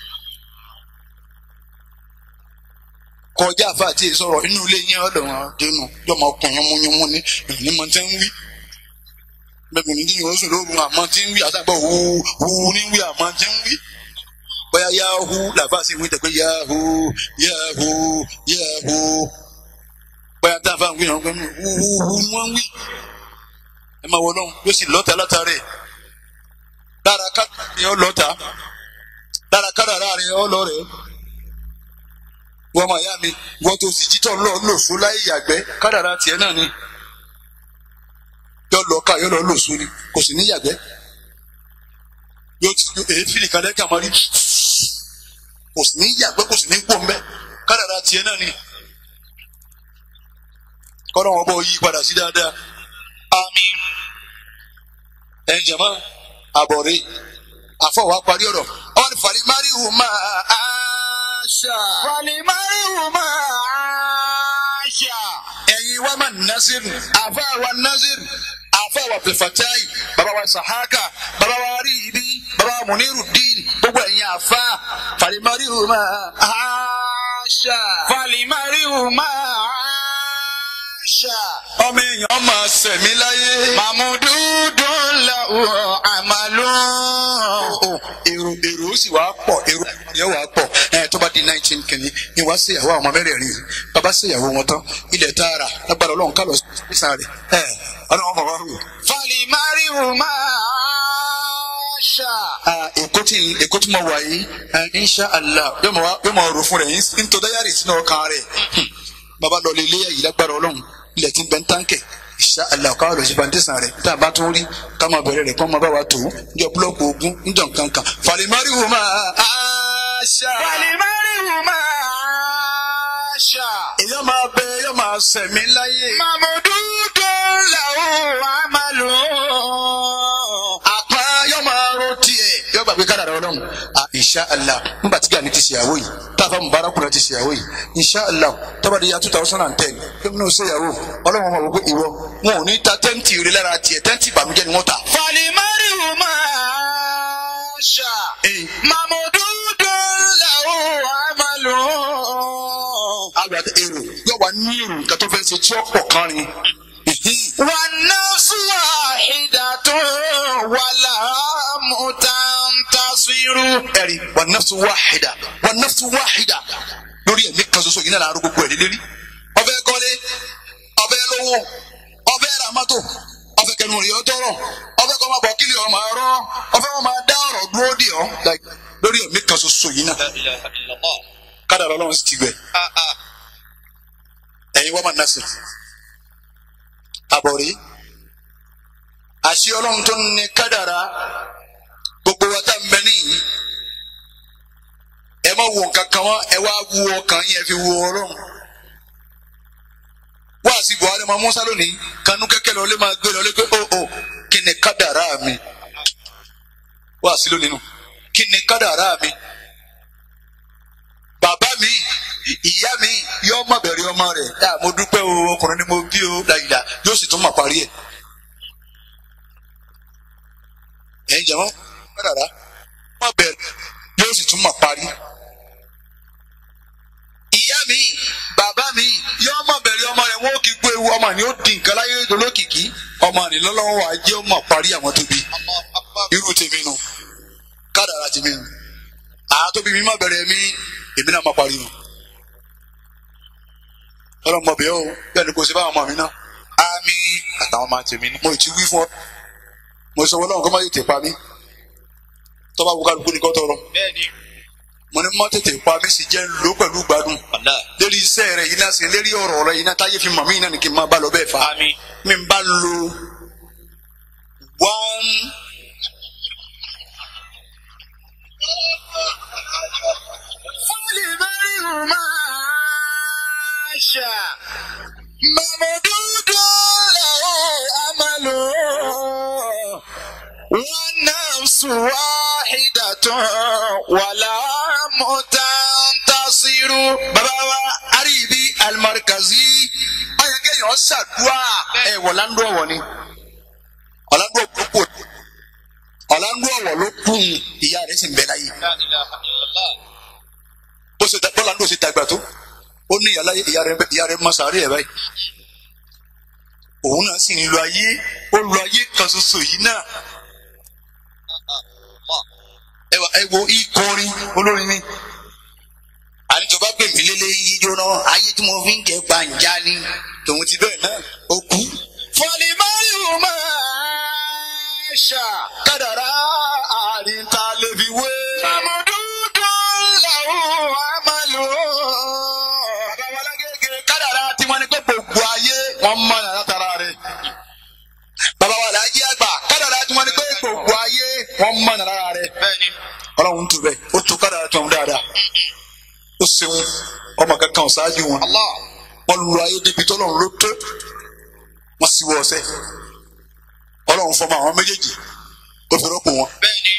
kọjá àfa àti ìsọ̀rọ̀ inú ilé yẹn ọ̀dọ̀ wọn dénú yọmọ ọkùnrin yánmúyánmú ní ìrìn mọ tí ń wí bẹ́ẹ̀ ni yóò sùn lóru àmọ́ tí ń wí àtàgbà hu hu ní wí àmọ́ tí ń wí bóyá yahu làbá sí wí tẹ̀pẹ́ yahu yahu yahu bóyá tá a fà ń wí náà pé hu hu hu ni wọ́n ń wí ẹ máa wọ lọ́hùn yóò sì lọ́ta látàrí ẹ̀ lára ká ni ọ lọ́ta lára kára rẹ̀ ọ lọ rẹ̀ wọ́n máa yá mi wọ́n tó sì títọ́ lọ lòsó láyé yàgbẹ́ kádàrá tiẹ̀ náà ni yọ lọ ká yọ lọ lòsó ni kò sì ní yàgbẹ́ yóò ti èéfìlì kan lẹ́kàn máa rí kò sì ní yàgbẹ́ kò sì ní gbó mbẹ́ kádàrá tiẹ̀ náà ni kọ́nà wọn bọ̀ yí padà sí dáadáa àmín ẹ̀yin jẹ̀mọ́ àbọ̀rẹ́ àfọwọ́ parí ọ̀rọ̀ ọ̀rẹ́ fàlí máríwù máa áṣà. فلمرء ما عاش ẹ̀yin wa ma nasiru afa wa nasiru afa wa abdulfatai baba wa sahaka baba wa ribi baba wa muniru din gbogbo ẹ̀yin afa falimari ma aṣa. فلمرء ما عاش ọmọ èèyàn máa sẹ̀mí láyé. ممدود له عمل èrò èrò ó sì wá pọ̀ èrò yẹn wá pọ̀ ẹ̀ tó bá di nineteen kìíní ni wá sí ìyàwó àwọn ọmọ mẹ́rẹ̀ẹ̀rin yìí bàbá sí ìyàwó wọn tán ilẹ̀ tààrà lágbára ọlọ́run ká lọ sí sáré ẹ̀ ọlọ́run bàbá rò. فلمرء ما عاش Ah, èkó tí èkó tí mo wà yìí eh, insha allah yóò mọ yóò mọ ọ̀rọ̀ fún rẹ yín tó dáyàrí sínú ọkàn rẹ Hmm. bàbá lọ lè léyà yìí lágbára ọlọ́run ilẹ̀ tí ń bẹ ń táǹkẹ̀ insha allah káwọn lọ sí fantesan rẹ tá a bá tún rí ká máa bẹ̀rẹ̀ rẹ̀ kó máa bá wa tó níjọ búlọ́ọ̀kù ogun níjọ nǹkankan falimari wo máa aṣa. فلمرء ما عاش èyàn máa bẹ èyàn máa sẹ̀mí láyé. ممدود له عمل àpá yóò máa ro tiẹ̀ yóò gbàgbé kádàrá ọlọ́run ah insha allah nígbà tí gani ti ṣèyàwó yìí táfà mubarakuna ti ṣèyàwó yìí insha allah tọ́ba di ya two thousand and ten kí ni o ṣèyàwó ọlọ́run wọn wò pé ìwọ wọn ò ní ta tẹ́ǹtì rí lára tiẹ̀ tẹ́ǹtì ìbànújẹ́ ni wọ́n ta. فلمرء ما عاش ee ممدود له عمل àgbàdo èrò yóò wá ní èrò nǹkan tó fẹ́ ṣe tí ó pọ̀ kan ni. والنفس واحدة ولا تنتصر ẹ̀rí wà nafsu wáhìdà wà nafsu wáhìdà lórí ẹ̀mí kan ṣoṣo yìí náà láàárọ̀ gbogbo ẹ̀ lélẹ́rí ọbẹ̀ kọ́lé ọbẹ̀ lówó ọbẹ̀ ramato ọbẹ̀ kẹnu rí ọtọrọ ọbẹ̀ kọ́ máa bọ̀ kílì ọ̀ máa rọ́ ọbẹ̀ wọn máa dá ọ̀rọ̀ dúró dì ọ́ like lórí ẹ̀mí kan ṣoṣo yìí náà لا إله إلا الله kádàrá ọlọ́run sì ti gbẹ ẹ̀yin wọ́n máa násì àbọ̀rí àṣì ọlọ́run tó ní kádàrá gbogbo wa tá n bẹ níyì ẹ má wo nǹkan kan wá ẹ wá wo ọkàn yín ẹ fi wo ọlọ́run wá wá sí buhari ọmọ musa lónìí kanú kẹkẹ lọ lé máa gbé lọ lé pé ó ó kí ni kádàrá mi wá sí lónìí nù kí ni kádàrá mi bàbá mi ìyá mi yọ ọmọ bẹ̀rẹ̀ ọmọ rẹ̀ ẹ mo dúpẹ́ o ọkùnrin ni mo bí o dàgbà yóò sì tún mà parí ẹ̀ ẹ̀yin jẹ̀mọ́ kádàrá má bẹ̀rẹ̀ yóò sì tún mà parí ìyá mi bàbá mi yọ ọmọ bẹ̀rẹ̀ ọmọ rẹ̀ wọ́n kí gbé ewu ọmọ ni ó di nǹkan láyé dolókìkí ọmọ ni lọ́lọ́wọ́ wa jẹ́ ọmọ parí àwọn tó bí irú tèmi nu kádàrá tèmi nu àwọn tó bí mi má bẹ̀rẹ̀ mi èmi náà má parí wọn. ọlọ́mọ bẹ́ẹ̀ o bẹ́ẹ̀ ni kò sí báwọn ọmọ mi náà àmì àtàwọn máa tèmi ní. mo ì ti wí fún ọ mo sọ wọlé ọ̀hún kó má tètè pa mí tọ́ba wo kálukú ni kò tọrọ bẹ́ẹ̀ni mo ní má tètè pa mí sì jẹ́ lò pẹ̀lú gbádùn ọ̀la lérí iṣẹ́ rẹ̀ yìí náà sí lérí ọ̀rọ̀ rẹ̀ yìí náà táyé fi mọ̀ mí náà ni kí n máa bá lọ bẹ́ẹ̀ fa àmì mi n bá lo one fúnlẹ̀ mẹ́rin ò máa ṣà. mamududu lahu amalu wọn náà sùn wáhídàtún wàlá mọ̀tàntàṣírù. bàbá wa àríbi alimarikazi ọyọ kéèyàn ṣàdúrà ẹ wọláńdó ọwọ ni ọláńdó òkúkú ọláńdó ọwọ ló kún ìyá rẹ̀ sì ń bẹ láyé bó ṣe da- bọ́láńdó ṣe dàgbà tó ó ní ìyá láyé ìyá rẹ̀ ìyá rẹ̀ mọ sàárè ẹ̀ báyìí òun náà sì ń lo ayé ó lo ayé kan ṣoṣo yìí náà ẹ wà ẹ wo ikọrin olórin ni àníjọba pè mí lélẹ̀ yíyó náà ayé tí mo fi ń jẹ gbàǹjà ni tòun ti bẹ́ẹ̀ náà ó kú. fọlìmọ́rì ò máa ṣà. kádàrá àríntà lè fi wé. Àmọ̀dúdú làwọn àmàlò. bàbá wa lágége kádàrá tí wọ́n ní pé gbogbo ayé wọ́n mọ̀ náà látara rẹ̀. bàbá wa làájí àgbà kádàrá tí wọ́n ní pé gbogbo ayé wọ́n mọ̀ náà lára rẹ̀. Bẹ́ẹ̀ni. ọlọ́run tó bẹ́ẹ̀ ó tó kádàrá tó ń dáadáa. ó ṣeun ọmọ kankan ṣáájú wọn. Allah. wọ́n lu ayé débi tọ́lọ́run ló tó wọ́n sì wọ ọ̀sẹ̀ ọlọ́run fọmọ àwọn méjèèjì ó fi rọ́pò wọn. Bẹ́ẹ̀ni.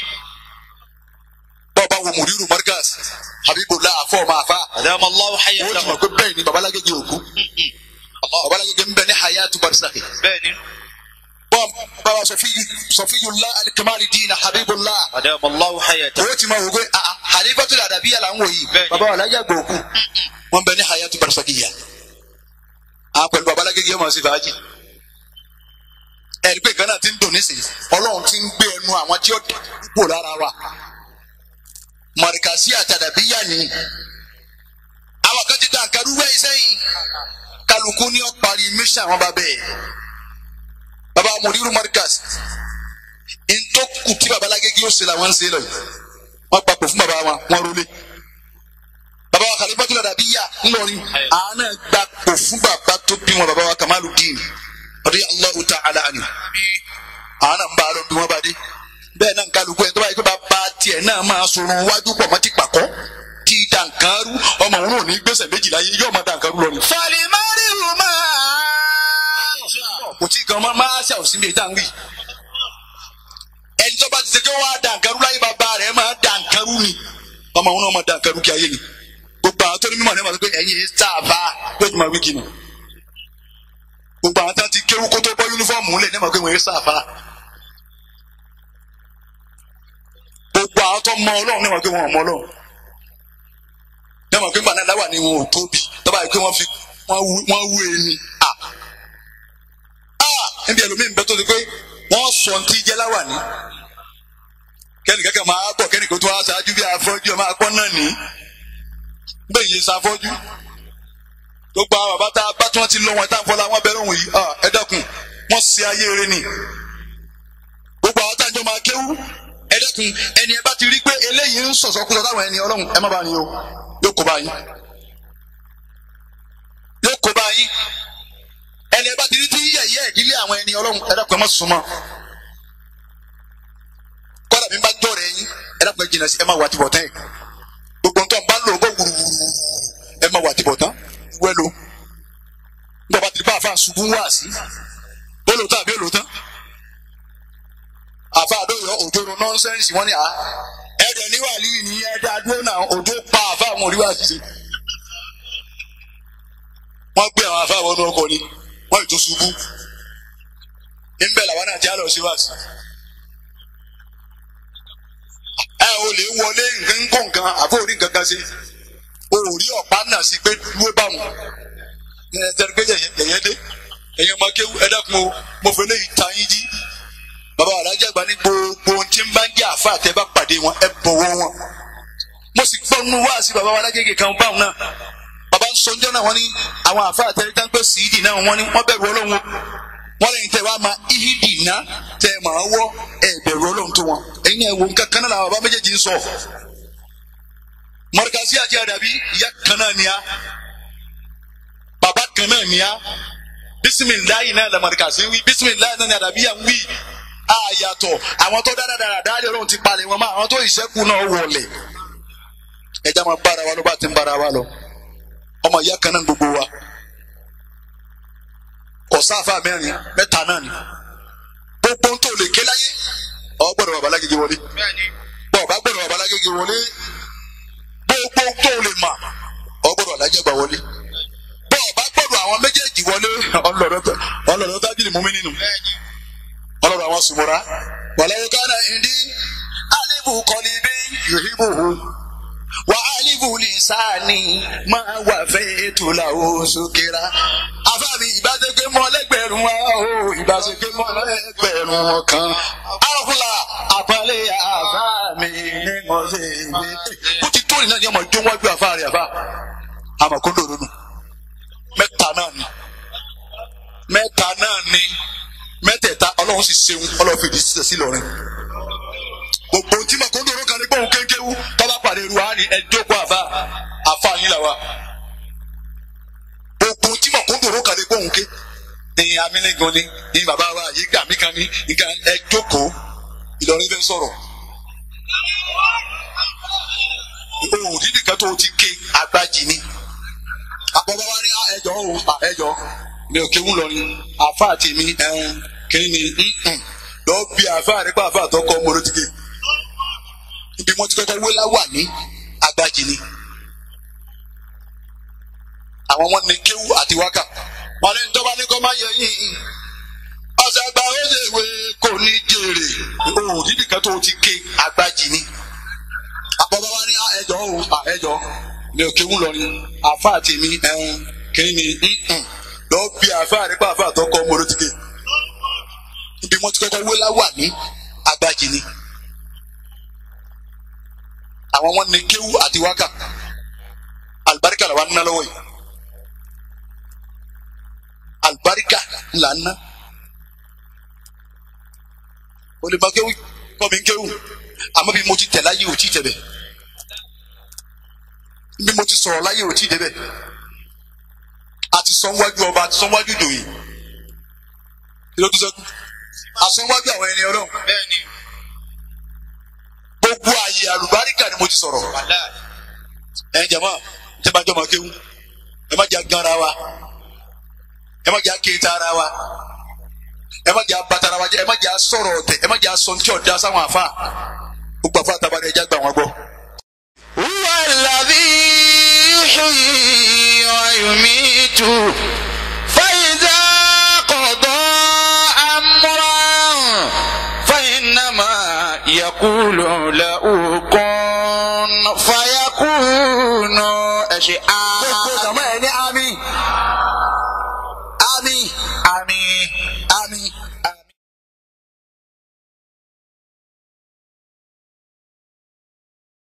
bọ́ọ̀bá wo mùdírù markaz habibullah afọ ọmọ afa Adama Allahu wọ́n ti hayyatahu. mọ̀ pé bẹ́ẹ̀ ni babalágége òkú babalágége ń bẹ ní hayatu barisaki Bẹ́ẹ̀ni. bọ́ọ̀ bàbá sọfíyullah alikamali diina habibullah Adama Allahu hayyatahu. wọ́n ti mọ̀ wò pé ah halifatu adabiya la ń wò yìí Bẹ́ẹ̀ni. bàbá wa lájà gbọ̀ òkú wọ́n bẹ ní hayatu barisaki yà á pẹ̀lú babalágége ọmọ sí fàájì ẹ̀rí pé gánà ti ń dùn nísìnyí ọlọ́run ti ń gbé ẹnu àwọn tí ó dìbò lára wa mọ̀rìkàsí àtàdàbíyà ni àwọn kan ti dá àkàrú wẹ́ sẹ́yìn kálukú ní ọ̀parí mission àwọn bàbá ẹ̀ bàbá mùdírù mọ̀rìkàsí ntọ́kù tí bàbá lágége ó ṣe làwọn ń ṣe lọ yìí wọ́n gbapò fún bàbá wọn wọ́n rólé bàbá wa kàlífàtú àdàbíyà ńlọrin àánà gbapò fún bàbá tó bí wọn bàbá wa Kamaluddin radiyallahu ta'ala anhu àánà ń bá a lọ bí wọ́n bá dé bẹ́ẹ̀ náà kálukú ẹ̀ tó bá yẹ kó bá bá tiẹ̀ náà máa sọ̀rọ̀ wájú pọ̀ mọ́ ti pàkọ́ tí dànkaru ọmọ òun ò ní gbèsè méjìlá yìí yóò máa dànkaru lọ ni. Fọlìmọ́rì ò máa ṣà. kò tí gan máa máa ṣe àwòsí mi ìta ń wí. ẹni tó bá ti ṣe kí wọ́n á dànkaru láyé bàbá rẹ̀ máa dànkaru ni ọmọ òun náà máa dànkaru kí ayé ni. gbogbo àwọn tó ní mímọ̀ ní ma sọ pé ẹ̀yin yìí sáàbà yóò ti máa wí kinu. gbogbo àwọn tó ti kéwú kó tó bọ́ yúnífọ́ọ̀mù lẹ̀ ní ma pé wọ́n yìí sáàbà. gbogbo àwọn tó mọ ọlọ́run ní ma pé wọ́n ò mọ ọlọ́run ní ma pé gbàdá láwà ni wọn ò tóbi tọ́ba yìí pé wọ́n fi wọ́n wú wọ́n wú ẹni. Ah! Ah! níbi ẹlòmíín bẹ tó ti pé wọ́n sọ ní ti jẹ́ láwà ní. kẹ́nì kẹ́kẹ́ máa bọ̀ kẹ́nì kó tó wá ṣáájú bí afọ́jú ẹ̀ máa pọ́n náà ní. bẹ́ẹ̀ yìí ṣàfọ́jú. gbogbo àwọn bàbá tá a bá tí wọ́n ti lọ wọn tá a fọlá wọn bẹ̀rẹ̀ òun yìí Ah! ẹ dákun wọ́n ṣe ayé eré ni. gbogbo àwọn tá a jọ máa kéwú ẹ dákun ẹni ẹ bá ti rí pé eléyìí ń sọ̀sọ́ kúrò táwọn ẹni ọlọ́run ẹ má bá ní o yóò kó bá yín yóò kó bá yín ẹni ẹ bá ti rí tí yẹ̀yẹ́ ìdílé àwọn ẹni ọlọ́run ẹ dákun ẹ má súnmọ́ kọ́dà mi bá jọ̀rọ̀ ẹ̀yìn ẹ dákun ẹ jìnnà sí ẹ má wà tìbọ̀ tán ẹ̀ gbogbo nǹkan bá lò ó bọ̀ wùrùwùrù ẹ má wà tìbọ̀ tán wẹ́lo nígbà bá ti bá àfa sí olùtọ́ àbí olùtọ́ àfa àdóyọ òjòrò nọ́nsẹ́ǹsì wọ́n ní à ẹ̀ẹ́dẹ̀ ní wàlíì ní ẹ̀ẹ́dẹ̀ adúró náà òjò pa àfa àwọn òríwá ṣiṣẹ́ wọ́n gbé àwọn àfa àwọn ọkọ̀ ni wọ́n ètò ṣubú níbẹ̀ làwọn náà ti á lọ sí wáṣí ẹ ò lè wọlé nǹkan kó nǹkan àbó orí nǹkan kan sí o ò rí ọ̀pá náà sí pé dúró báwọn ẹ tẹ́lẹ̀ pé yẹ̀yẹ́ dé ẹ̀yin ọmọ kéwú ẹ dákun o mo fẹ́ léyìí ta yín jí bàbá alájà gba ní gbogbo ohun tí ń bá ń jẹ́ àfa àtẹ bá pàdé wọn ẹ bọ̀wọ̀ wọn mo sì gbọ́ nínú wá sí bàbá alágége kan báwọn náà bàbá ń sọ ọjọ́ náà wọ́n ní àwọn àfa àtẹ tá ń pẹ́ síìdì náà wọ́n ní wọ́n bẹ̀rù ọlọ́run wọ́n lẹ́yìn tẹ́ wàá ma ihidi ná tẹ́ máa wọ́ ẹ bẹ̀rù ọlọ́run tó wọn ẹ̀yin ẹ̀ wò nǹkan kan náà làwọn bàbá méjèèjì ń sọ mọ̀rẹ́kàsí àti àdàbí ìyá kan náà ni a bàbá kan náà ni a bisimilayi náà lamọ̀rẹ́kàsí wí bisimilayi náà ni àdàbí yà ń wí àyàtọ̀ àwọn tó dáadáa dáadáa ọlọ́run ti palẹ̀ wọn mọ́ àwọn tó ìṣẹ́kù náà wọlé ẹja máa bára wa lọ bá ti ń bára wa lọ ọmọ ìyá kan náà gbogbo wa kọsáfà mẹ́rin mẹ́ta náà ni gbogbo ń tó lè ké láyé ọ gbọ́dọ̀ bàbá lágége wọlé bọ́ọ̀ bá gbọ́dọ̀ bàbá lágége wọlé gbogbo ń tó lè mà ọ gbọ́dọ̀ alájẹgbà wọlé bọ́ọ̀ bá gbọ́dọ̀ àwọn méjèèjì wọlé ọlọ́dọ̀ tábìlì mú mi nínú ọlọ́dọ̀ àwọn sùmùrà wàlẹ́wọ́ kánà ìdí alibu kọ́lí bí yòhíbù wà alibu lisani máa wà fẹ́ ètò làwọn sókèrà afáàmì ìbáṣepé mọ́ lẹ́gbẹ̀rún wa o ìbáṣepé mọ́ lẹ́gbẹ̀rún kan àkùlà àpàlẹ́ àfáàmì ní mọ̀ọ́sẹ̀ ìgbé. bó ti tó ìnáyà ọmọ ìjọ wájú àfáàrí àfá àmọ̀kúndò lónù mẹ́ta náà ni mẹ́ta náà ni mẹ́tẹ̀ẹ̀ta ọlọ́run sì ṣeun ọlọ́run fìdí sísẹ̀ sí lọ́rin gbogbo tí mọ̀kúndò ló kàn ní gbóhùn kéńkéwú tọ́lá pàdé ru wa ni ẹjọ́ kó àfa àfa yín là wa gbogbo tí mọ̀kúndò ló kàn ní gbóhùn ké ní amílẹ́gàn ni ní bàbá wa yìí gà mí kan ní nǹkan ẹjọ́ kó Ìlọrin fẹ́ sọ̀rọ̀ òun dídì kan tó ti ké agbájì ni àbọ̀bọ̀ wa ní ẹjọ́ o ẹjọ́ mi ò kéwù lọ ni àfa àti mi kí ni lọ bí àfa àrípa àfa àtọkọ mọ́lódìgé ibi wọn ti kọ́kọ́ wé láwà ní agbájì ni àwọn wọn ní kéwù àti wákà wọn ní tọ́ba ní kọ́ máa yẹ yín ọ̀sẹ̀ àgbà ó lè wé kò ní jèrè òun dídì kan tó ti ké agbájì ni àbọ̀bọ̀ wa ní ẹjọ́ o ẹjọ́ mi ò kéwù lọ ni àfa àti mi kí ni lọ bí àfa àrípa àfa àtọkọ mọ́lódìgé ibi wọn ti kọ́kọ́ wé láwà ní agbájì ni àwọn wọn ní kéwú àti wákà alibarika la wa ná lọ́wọ́ yìí alibarika là ń ná olùmọ kéwú kọ́ mi kéwú àmọ́ bí mo ti tẹ̀ láyé ò tí tẹ̀ bẹ̀ bí mo ti sọ̀rọ̀ láyé ò tí débẹ̀ àti sọ́nwájú ọba àti sọ́nwájú ìdòyè kí ló tún sẹ́kù àsọ́nwájú àwọn ẹni ọlọ́run bẹ́ẹ̀ni gbogbo ààyè àlùbáríkà ni mo ti sọ̀rọ̀ ẹ jẹ̀mọ́ tẹ́ bá jọmọ kéwú ẹ má jẹ́ ganra wa ẹ má jẹ́ kéta ara wa ẹ má jẹ́ abatara wa ẹ má jẹ́ sọ̀rọ̀ ọ̀tẹ̀ ẹ má jẹ́ sọ̀ntì ọ̀dá sáwọn àfa gbogbo àfa àtàbàdàn ẹja gbà wọn gbọ́. هو الذي يحيي ويميت فإذا قضى أمرا فإنما يقول له كن فيكون أشياء gbogbo jàmọ́ ẹ ní àmín àmín آمين àmín àmín.